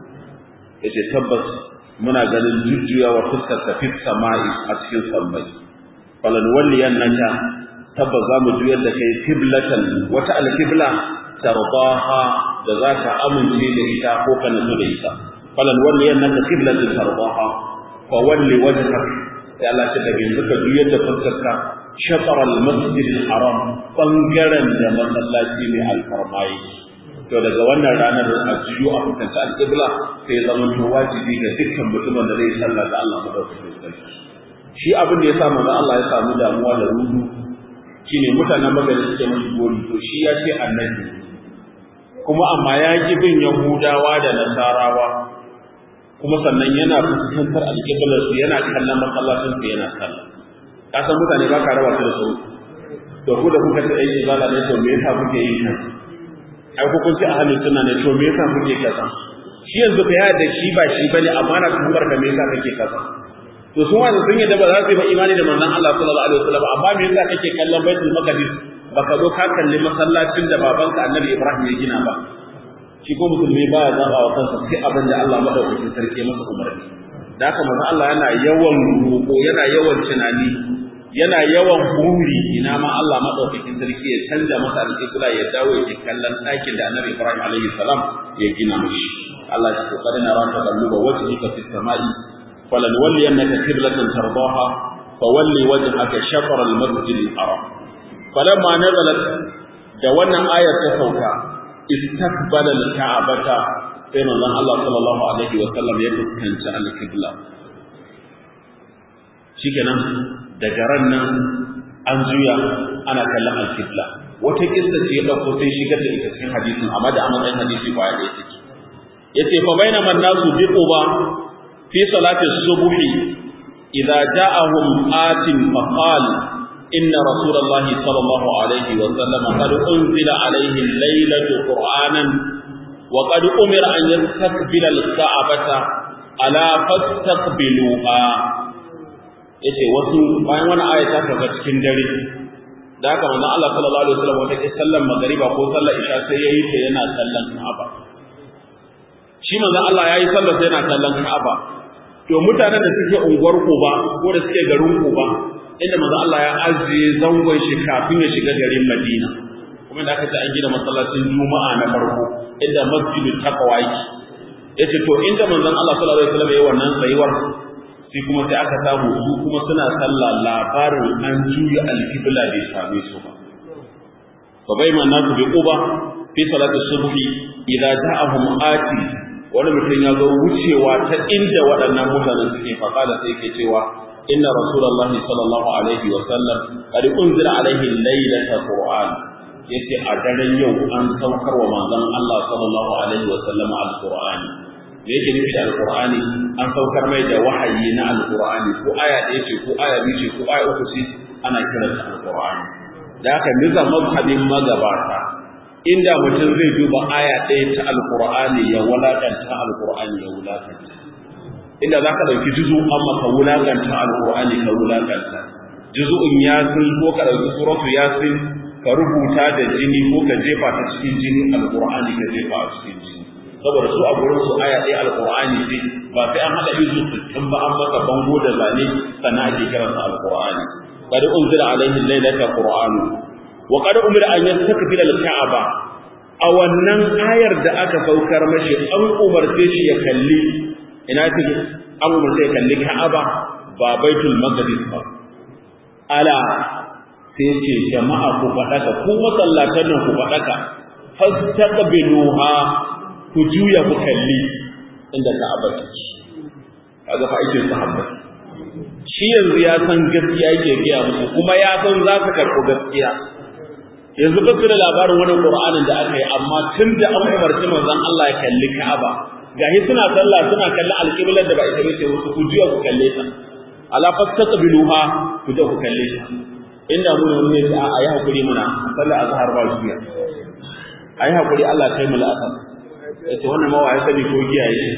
yace tabbas muna ganin jujjuyawa fuskar ka fis samai a cikin sammai falan walliyannaka tabbas za mu juyar da kai kiblatan wata alkibla tardaha da za ka amince da ita ko ka nutsu da ita falan walli annaka kiblatan tardaha fa walli wajhak sai Allah ta daga yanzu ka juyar da fuskarka shatar al-masjid al-haram bangaren da masallaci mai alfarmai to daga wannan ranar a jiyo a fuskanci alkibla sai zama to wajibi ga dukkan mutumin da zai sallah da Allah madaukakin sarki shi abin da ya sa manzo Allah ya samu damuwa da rudu shine mutanen magana suke mashi gori to shi ya ce annabi kuma amma ya ji bin yahudawa da nasarawa kuma sannan yana fuskantar alƙiblar su yana kallon masallacin su yana kallon ka san mutane ba ka raba su da su to ku da kuka ta ɗan izala ne to me yasa kuke yin kan ai ku kun ci ahlus sunna ne to me yasa kuke kaza shi yanzu ka yada shi ba shi bane amma na tuhumar ka me yasa kake kaza to sun wanda sun yadda ba za su yi ba imani da manzon Allah sallallahu alaihi wasallam amma me yasa kake kallon baitul maqdis baka zo ka kalli masallacin da babanka annabi Ibrahim ya gina ba shi ko musulmi baya zaba wa kansa sai abin da Allah madaukakin sarki masa umarni da haka manzon Allah yana yawan roƙo yana yawan tunani yana yawan buri ina ma Allah madaukakin sarki ya canja masa alƙibla ya dawo ya kallon ɗakin da annabi Ibrahim alaihi salam ya gina mishi Allah ya ce qad nara taqalluba wajhika fis sama'i فلنولينك قبلة ترضاها فولي وجهك شطر المسجد الحرام فلما نزلت da wannan ayar ta sauka istaqbala al-ka'bata sai manzon Allah sallallahu alaihi wa sallam ya fuskanci al-qibla shikenan daga ran nan an juya ana kallon al-qibla wata kissa ce ya dauko sai shigar da ita cikin hadisin amma da a matsayin hadisi ba ya take yace fa bainama an-nasu bi quba في صلاة الصبح إذا جاءهم آت فقال إن رسول الله صلى الله عليه وسلم قد أنزل عليه الليلة قرآنا وقد أمر أن يستقبل الكعبة ألا فاستقبلوها yace wasu bayan wani aya ta kaga cikin dare da haka manzon Allah sallallahu alaihi wasallam wata ke sallar magariba ko sallar isha sai yayi ta yana sallan Ka'aba shi manzon Allah yayi sallar sai yana sallan Ka'aba to mutanen da suke unguwar Kuba ko da suke garin Kuba inda manzo Allah ya ajiye zangon shi kafin ya shiga garin Madina kuma da aka ce an gina masallacin Juma'a na farko inda masjidul taqwa yake yace to inda manzon Allah sallallahu alaihi wasallam yayi wannan tsayuwar sai kuma sai aka samu su kuma suna sallah labarin an juya alqibla bai same su ba fa bayma nasu bi quba fi salati subhi idza ja'ahum ati wani mutum ya zo wucewa ta inda waɗannan mutanen suke faɗa da sai ke cewa inna rasulullah sallallahu alaihi wa sallam qad unzila alaihi laylata qur'an yace a daren yau an saukar wa manzon Allah sallallahu alaihi wa sallam alqur'ani me yake nufi da alqur'ani an saukar mai da wahayi na alqur'ani ko aya ɗaya ce ko aya biyu ce ko aya uku ce ana kiransa alqur'ani da haka nizam mazhabin magabata inda mutum zai duba aya ɗaya ta alƙur'ani ya wulaƙanta alƙur'ani ya wulaƙanta inda za ka ɗauki juzu amma ka wulaƙanta alƙur'ani ka wulaƙanta juzu'un yasin ko ka ɗauki suratu yasin ka rubuta da jini ko ka jefa ta cikin jini alƙur'ani ka jefa a cikin jini saboda su a gurin su aya ɗaya alƙur'ani ce ba sai an haɗa izu sittin ba an maka bango da zane sannan ake kiransa alƙur'ani qad unzila alaihi laylata qur'anu wa qad umira an yastakbila al-ka'aba a wannan ayar da aka saukar mashi an umarce shi ya kalli ina take an umarce ya kalli ka'aba ba baitul maqdis ba ala sai ce jama'a ku faɗaka ku masallatan nan ku faɗaka fastaqbiluha ku juya ku kalli inda ka'aba take kaga fa aikin sahabbai shi yanzu ya san gaskiya yake gaya musu kuma ya san za su karɓi gaskiya yanzu ba su da labarin wani Qur'anin da aka yi amma tun da an umarci manzon Allah ya kalli Ka'aba gahi suna sallah suna kalli alƙiblar da ba ita bace wasu ku juya ku kalle ta ala fastaqbiluha ku je ku kalle ta inda mu ne ne a ayi hakuri muna sallah azhar ba shi ayi hakuri Allah kai mu la'asar yace wannan ma wai sani ko giyaye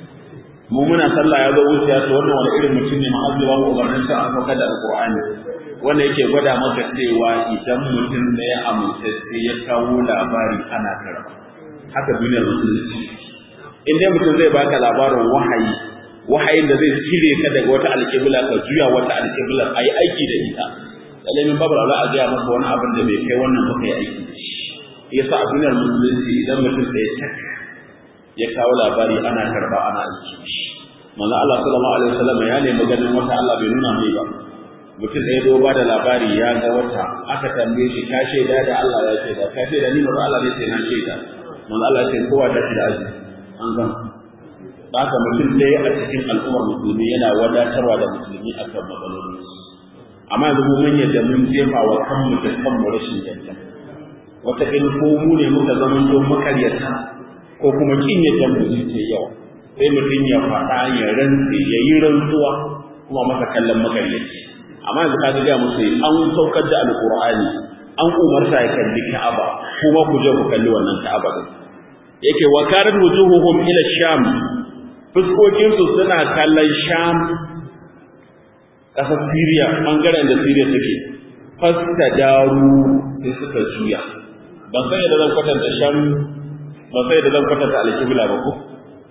mu muna sallah ya zo wuciya to wannan wani irin mutum ne ma'azzuba mu umarnin sa an saukar da alqur'ani wanda yake gwada maka cewa idan mutum da ya amince sai ya kawo labari ana karba haka duniyar musulunci in dai mutum zai baka labarin wahayi wahayin da zai cire ka daga wata alƙibla ka juya wata alƙibla a yi aiki da ita lallai min babu za a gaya maka wani abin da bai kai wannan ba kai aiki da shi yasa a duniyar musulunci idan mutum sai tak ya kawo labari ana karba ana aiki da shi manzo Allah sallallahu alaihi wasallam ya nemi ganin wata Allah bai nuna mai ba mutum ɗaya zo ba da labari ya ga wata aka tambaye shi ka shaida da Allah ya shaida ka shaida ni manzo Allah zai ce na shaida manzo Allah ya ce kowa ta shi da aji an gama haka mutum ɗaya a cikin al'ummar musulmi yana wadatarwa da musulmi akan matsaloli amma yanzu mu mun yadda mun jefa wa kanmu da kanmu rashin yadda wata in ko mu ne muka zama to makaryata ko kuma kin yadda mu ce yawa sai mutum ya faɗa ya rantsi ya yi rantsuwa kuma masa kallon makaryaci amma yanzu ka ga musu an saukar da alqur'ani an umarta ya kalli Ka'aba kuma ku je ku kalli wannan Ka'aba din yake wa karat wujuhuhum ila sham fuskokin su suna kallon sham kasar Syria bangaren da Syria take fasta daru sai suka juya ban san yadda zan kwatanta sham ban san yadda zan kwatanta alkibla ba ko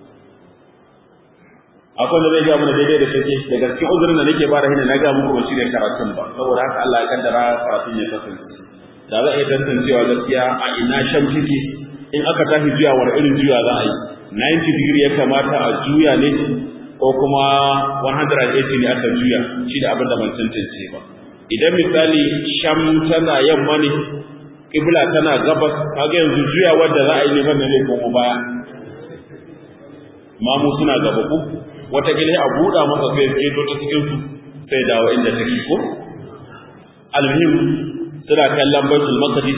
akwai da zai ga mana daidai da take daga cikin uzurin da nake bara hina na ga muku ba shirye karatun ba saboda haka Allah ya kaddara karatun ya kasance da za a iya tantancewa gaskiya a ina sham take in aka tashi juyawar irin juya za a yi 90 degree ya kamata a juya ne ko kuma 180 ne aka juya shi da abin da ban tantance ba idan misali sham tana yamma ne kibla tana gabas kaga yanzu juya wanda za a yi ne banda ne ko baya mamu suna gaba ku wata gile a buɗa masa sai ya to ta cikin su sai dawo inda take ko almuhim suna kallon baitul maqdis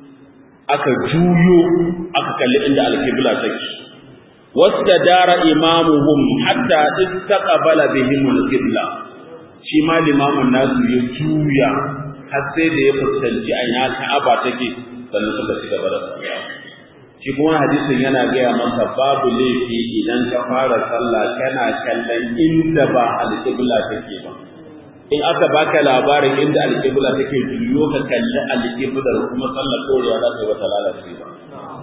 aka juyo aka kalli inda alqibla take wastadara imamuhum hatta istaqbala bihim alqibla shi ma limamin nasu ya juya har sai da ya fuskanci a ina ka'aba take sannan suka ci gaba da sallah shi kuma hadisin yana gaya maka babu laifi idan ka fara sallah kana kallon inda ba alƙibla take ba in aka baka labarin inda alƙibla take juyo ka kalli alƙiblar kuma sallar korewa za ta yi wata lalace ba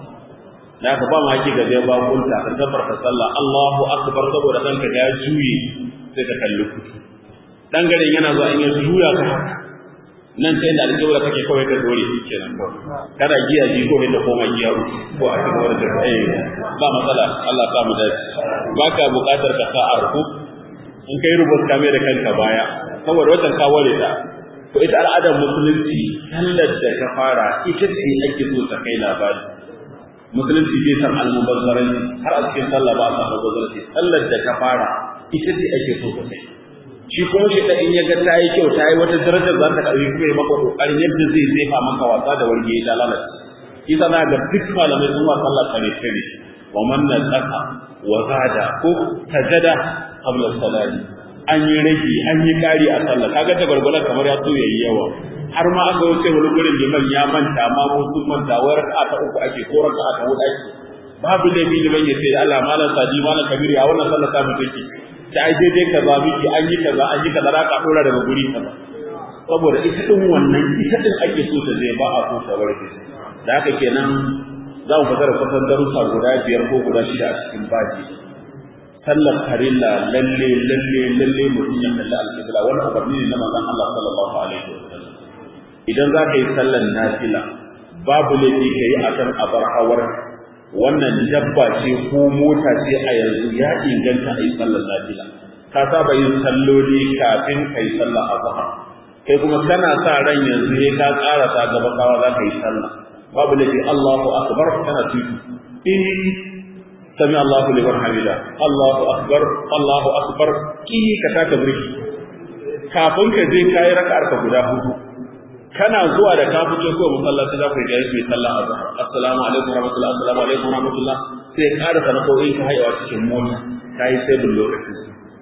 da ka ba ma haki ga zai bakunta ka tabbata sallah Allahu akbar saboda kanka ya juye sai ka kalli kudu dan garin yana zuwa in ya juya ka haka nan sai da alƙawara kake kawai ka dore shi kenan kawai kada giya ji ko da koma giya uku ko a cikin wani da eh ba matsala Allah ta mu dace baka buƙatar ka sa arku in kai rubut kame da kanka baya saboda wannan ka ware ta to ita al'adar musulunci sallar da ta fara ita ce ake so ta kai labari musulunci bai san almubazzaranci har a cikin sallah ba a san almubazzaranci sallar da ta fara ita ce ake so ta kai shi kuma shi da in ya ga ta yi kyau ta yi wata darajar za ta ɗauki kuma ya maka ƙoƙarin yadda zai zefa maka wasa da warge ya lalace isa na ga duk malamai sun wa sallah kare kare wa man nasaka wa zada ko tajada qabla salati an yi rage an yi ƙari a sallah kaga ta gwargwalar kamar ya so yayi yawa har ma aka wuce wani gurin liman ya manta ma ko sun manta wa raka'a ta uku ake ko raka'a ta huɗu ake babu laifi liman ya ce Allah malam sadi malam kabiri a wannan sallah ta mutu ta ai daidai kaza miki an yi kaza an yi kaza za ka dora daga guri kaza saboda ita din wannan ita din ake so ta zai ba a so ta warke da haka kenan za mu fitar kusan darussa guda biyar ko guda shida a cikin baji sallar farilla lalle lalle lalle mutum ya kalli alƙibla wani umarni ne na manzon Allah sallallahu alaihi wasallam idan za ka yi sallar nafila babu laifi ka yi akan abar hawar wannan dabba ce ko mota ce a yanzu ya inganta a yi sallar nafila ka saba yin salloli kafin ka yi sallar azhar kai kuma kana sa ran yanzu ne ka ƙara sa gaba kawa za ka yi sallah babu laifi Allahu akbar kana tuki in sami Allahu liman hamida Allahu akbar Allahu akbar ki ka taka burki kafin ka je kai raka'ar ka guda hudu kana zuwa da ka fito ko masallaci za ku yi gayi mai sallah azhar assalamu alaikum warahmatullahi assalamu alaikum warahmatullah sai ka ƙara sanakoyin ka haihuwa cikin mota kai sai bin lokacin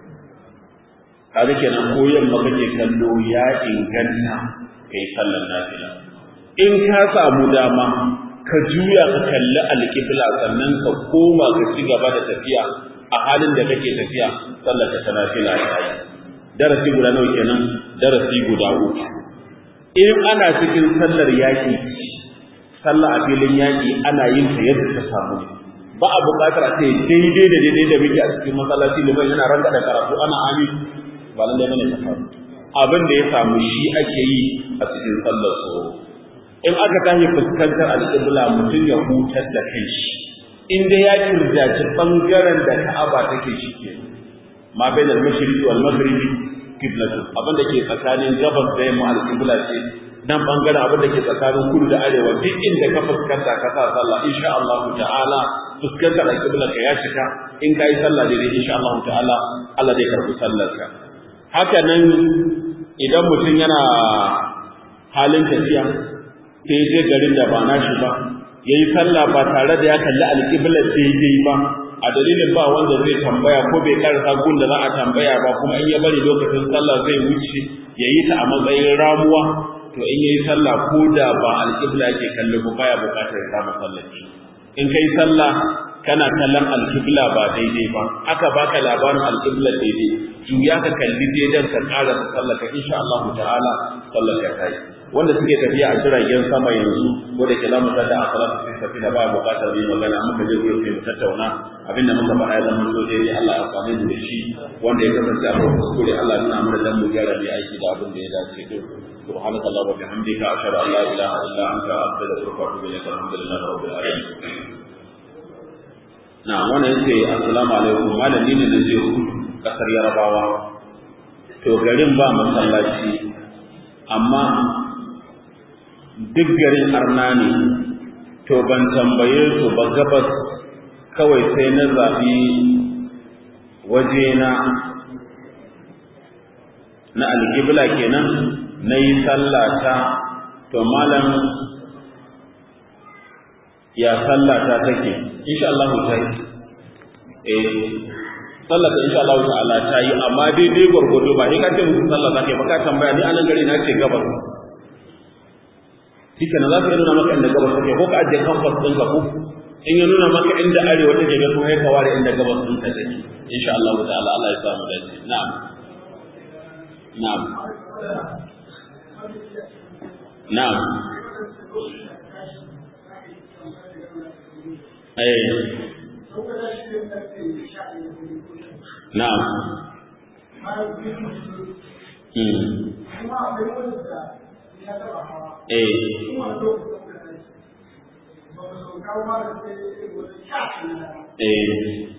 kaga kenan ko yamma kake kallo ya inganta kai sallar nafila in ka samu dama ka juya ka kalli alƙibla sannan ka koma ka ci gaba da tafiya a halin da kake tafiya sallar ta nafila ta yi darasi guda nawa kenan darasi guda uku in ana cikin sallar yaƙi sallah a filin yaƙi ana yin ta yadda ta samu ba a buƙatar a ce daidai da daidai da muke a cikin masallaci liman yana ranga da karatu ana amin ba lallai bane ta faru abin da ya samu shi ake yi a cikin sallar tsoro in aka tashi fuskantar alƙibla mutum ya hutar da kai shi in dai ya kirjaci bangaren da ka'aba take shi ke ma bai da mashriqi wal maghribi qiblatu abin da ke tsakanin gabas da yamma alƙibla ce nan bangaren abin da ke tsakanin kudu da arewa duk inda ka fuskanta ka sa sallah insha Allah ta'ala fuskantar alƙibla ka ya cika in ka yi sallah daidai insha Allah ta'ala Allah zai karɓi sallarka haka nan idan mutum yana halin tafiya sai je garin da ba nashi ba ya yi sallah ba tare da ya kalli alƙiblar daidai ba a dalilin ba wanda zai tambaya ko bai karasa gun da za a tambaya ba kuma in ya bari lokacin sallah zai wuce ya yi ta a matsayin ramuwa to in yayi sallah ko da ba alƙibla yake kallo ba baya buƙatar ya kama sallar in kai sallah kana kallon alƙibla ba daidai ba aka baka labarin alƙibla daidai juya ka kalli daidan ka ƙara sallar ka insha Allah ta'ala sallar ka kai wanda suke tafiya a jiragen sama yanzu ko da ke zamu tada a salatu sai tafi da ba buƙatar yi magana muka je gurin sai mu tattauna abinda muka faɗa ya zama so dai Allah ya amfani da shi wanda ya kasance a kan kuskure Allah ya nuna mana dan mu gyara mai aiki da abin da ya dace din سبحانك اللهم وبحمدك أشهد أن لا إله إلا أنت أستغفرك وأتوب إليك الحمد لله رب العالمين na wannan yace assalamu alaikum malami ne da zai hudu kasar yarabawa to garin ba masallaci amma duk garin arna ne to ban tambaye su ba gabas kawai sai na zaɓi wajena na alƙibla kenan na yi sallata to malam ya sallata take insha Allah ta yi eh sallata insha Allah ta'ala ta yi amma daidai gwargwado ba in ka ce musu sallah zaka yi ba ka tambaya ni anan gari na ce gabas shike na za ka nuna maka inda gabas take ko ka ajiye kamfas ɗin ka ko in ya nuna maka inda arewa take ga kuma ya kaware inda gabas ɗin ka take insha Allah ta'ala Allah ya samu dace na'am na'am na'am eh na'am hmm eh eh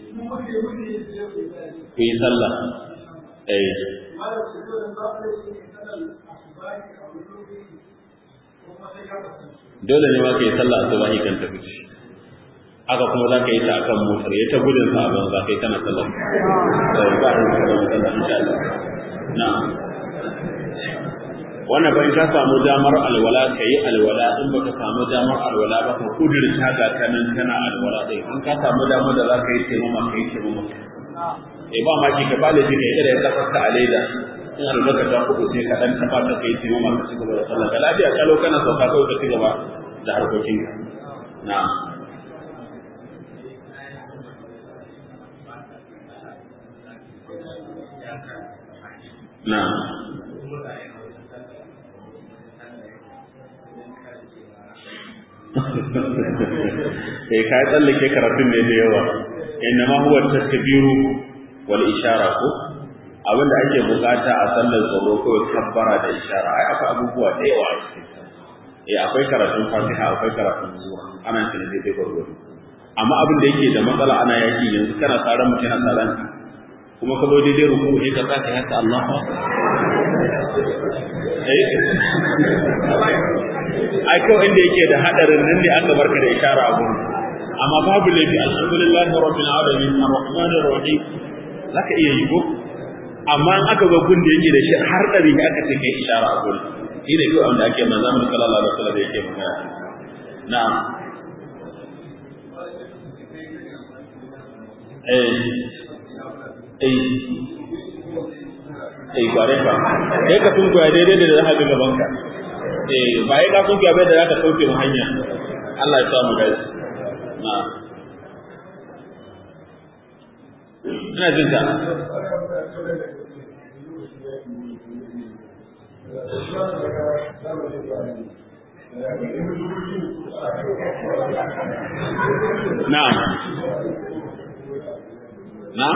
ku yi sallah eh dole ne ma ka yi sallah asuba kan ta fice haka kuma za ka yi ta akan motar ya ta gudun sa abin za ka yi tana sallah sai ba da sallah sallah insha Allah na wannan bayan ka samu damar alwala ka yi alwala in ba ka samu damar alwala ba ka kudurta ga kanan kana alwala dai in ka samu damar da za ka yi taimama ka yi taimama eh ba ma ki ka bale ki kai da ya kafa a leda in an daga ta kudu sai ka dan taba ta kai taimama ka cigaba da sallah ka lafiya kalau kana sauka kawai ka cigaba da harkokin ka na'am na'am eh kai tsallake karatun ne da yawa innama huwa takbiru wal ishara ko abinda ake bukata a sallar tsoro ko kabbara da ishara ai akwai abubuwa da yawa eh akwai karatun fatiha akwai karatun zuwa ana shi ne dai gurgudu amma abin da yake da matsala ana yaki yanzu kana tsaran mutum yana tsaran kuma ka zo daidai ruku sai ka tsaka haka Allah ai kawai inda yake da hadarin nan ne aka barka da ishara a gurin amma babu laifi alhamdulillahi rabbil alamin arrahmanir rahim zaka iya yi ko amma in aka ga gun da yake da shi har dari ne aka ce kai ishara a gurin shi ne kawai wanda ake manzo mu sallallahu alaihi wasallam yake magana na'am eh eh eh bare ka sai ka tunkuya daidai da za ka ga gaban ka eh ba ya ka tunkuya bai da za ka kauce mu hanya Allah ya sa mu dace na ina jin ta na'am na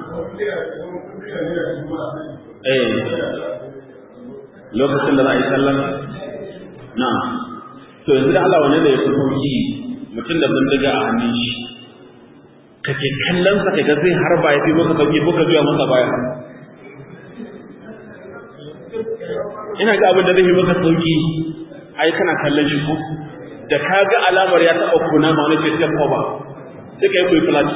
eh lokacin da za a yi sallan na to yanzu da Allah wane da ya fi sauki mutum da bindiga a hannun shi kake kallon sa kaga zai harba ya fi maka sauki ko ka biya masa baya ina ga abin da zai fi maka sauki ai kana kallon shi ko da ka ga alamar ya taɓa kuna ma wani sai ko ba sai ka yi kuyi flash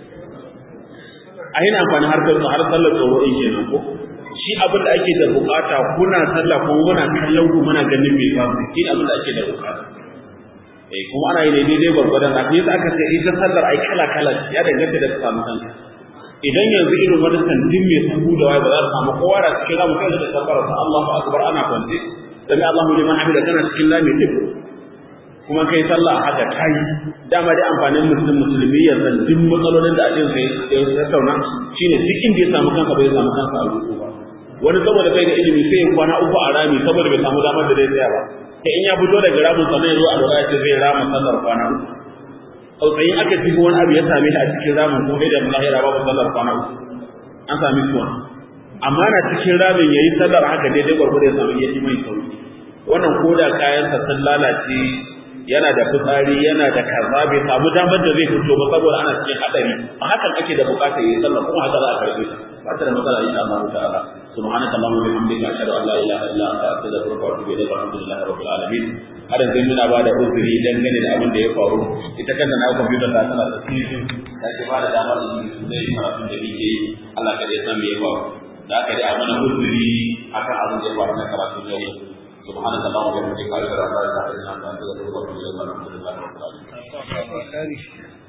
a yana amfani harkar har sallar tsoro in kenan ko shi abin da ake da bukata kuna sallah kuma muna kallon ku muna ganin me ba shi abin da ake da bukata eh kuma ana yi ne daidai gwargwadon a yasa aka ce ita sallar ai kala kala ya danganta da samu kanka idan yanzu irin wani santin mai sabu da wai ba za su samu kowa da cikin ramu kai da tabbara sa Allahu akbar ana kwance sami Allahu liman hamida kana cikin lami din kuma kai sallah haka kai dama dai amfanin musulmi musulmi ya san duk matsalolin da ajin sai ya tattauna shine duk inda ya samu kansa bai samu kansa a ruku ba wani saboda bai da ilimi sai ya kwana uku a rami saboda bai samu damar da zai tsaya ba sai in ya fito daga ramin sa zai zo a lura ce zai rama sallar kwana uku tsautsayin aka ji wani abu ya same shi a cikin ramin ko da lahira babu sallar kwana uku an sami kuwa amma na cikin ramin yayi sallar haka daidai gwargwado ya samu yaji mai sauki wannan koda kayansa sun lalace yana da fitsari yana da kaza bai samu damar da zai fito ba saboda ana cikin hadari a hakan ake da bukatar yayi sallah kuma haka za a karbe ba ta da matsala insha Allah ta'ala subhanaka allahumma wa bihamdika ashhadu an la ilaha illa anta astaghfiruka wa atubu ilayk alhamdulillahi rabbil alamin har yanzu muna ba da uzuri dangane da abin da ya faru ita kanta na computer ta tana da cikin ta ce ba da damar da su zai karatu da nake yi Allah ka ya san me ya faru da aka dai a mana uzuri akan abin da ya faru na karatu da yau سبحانك اللهم وبحمدك اشهد ان لا اله الا انت استغفرك واتوب اليك الحمد لله رب العالمين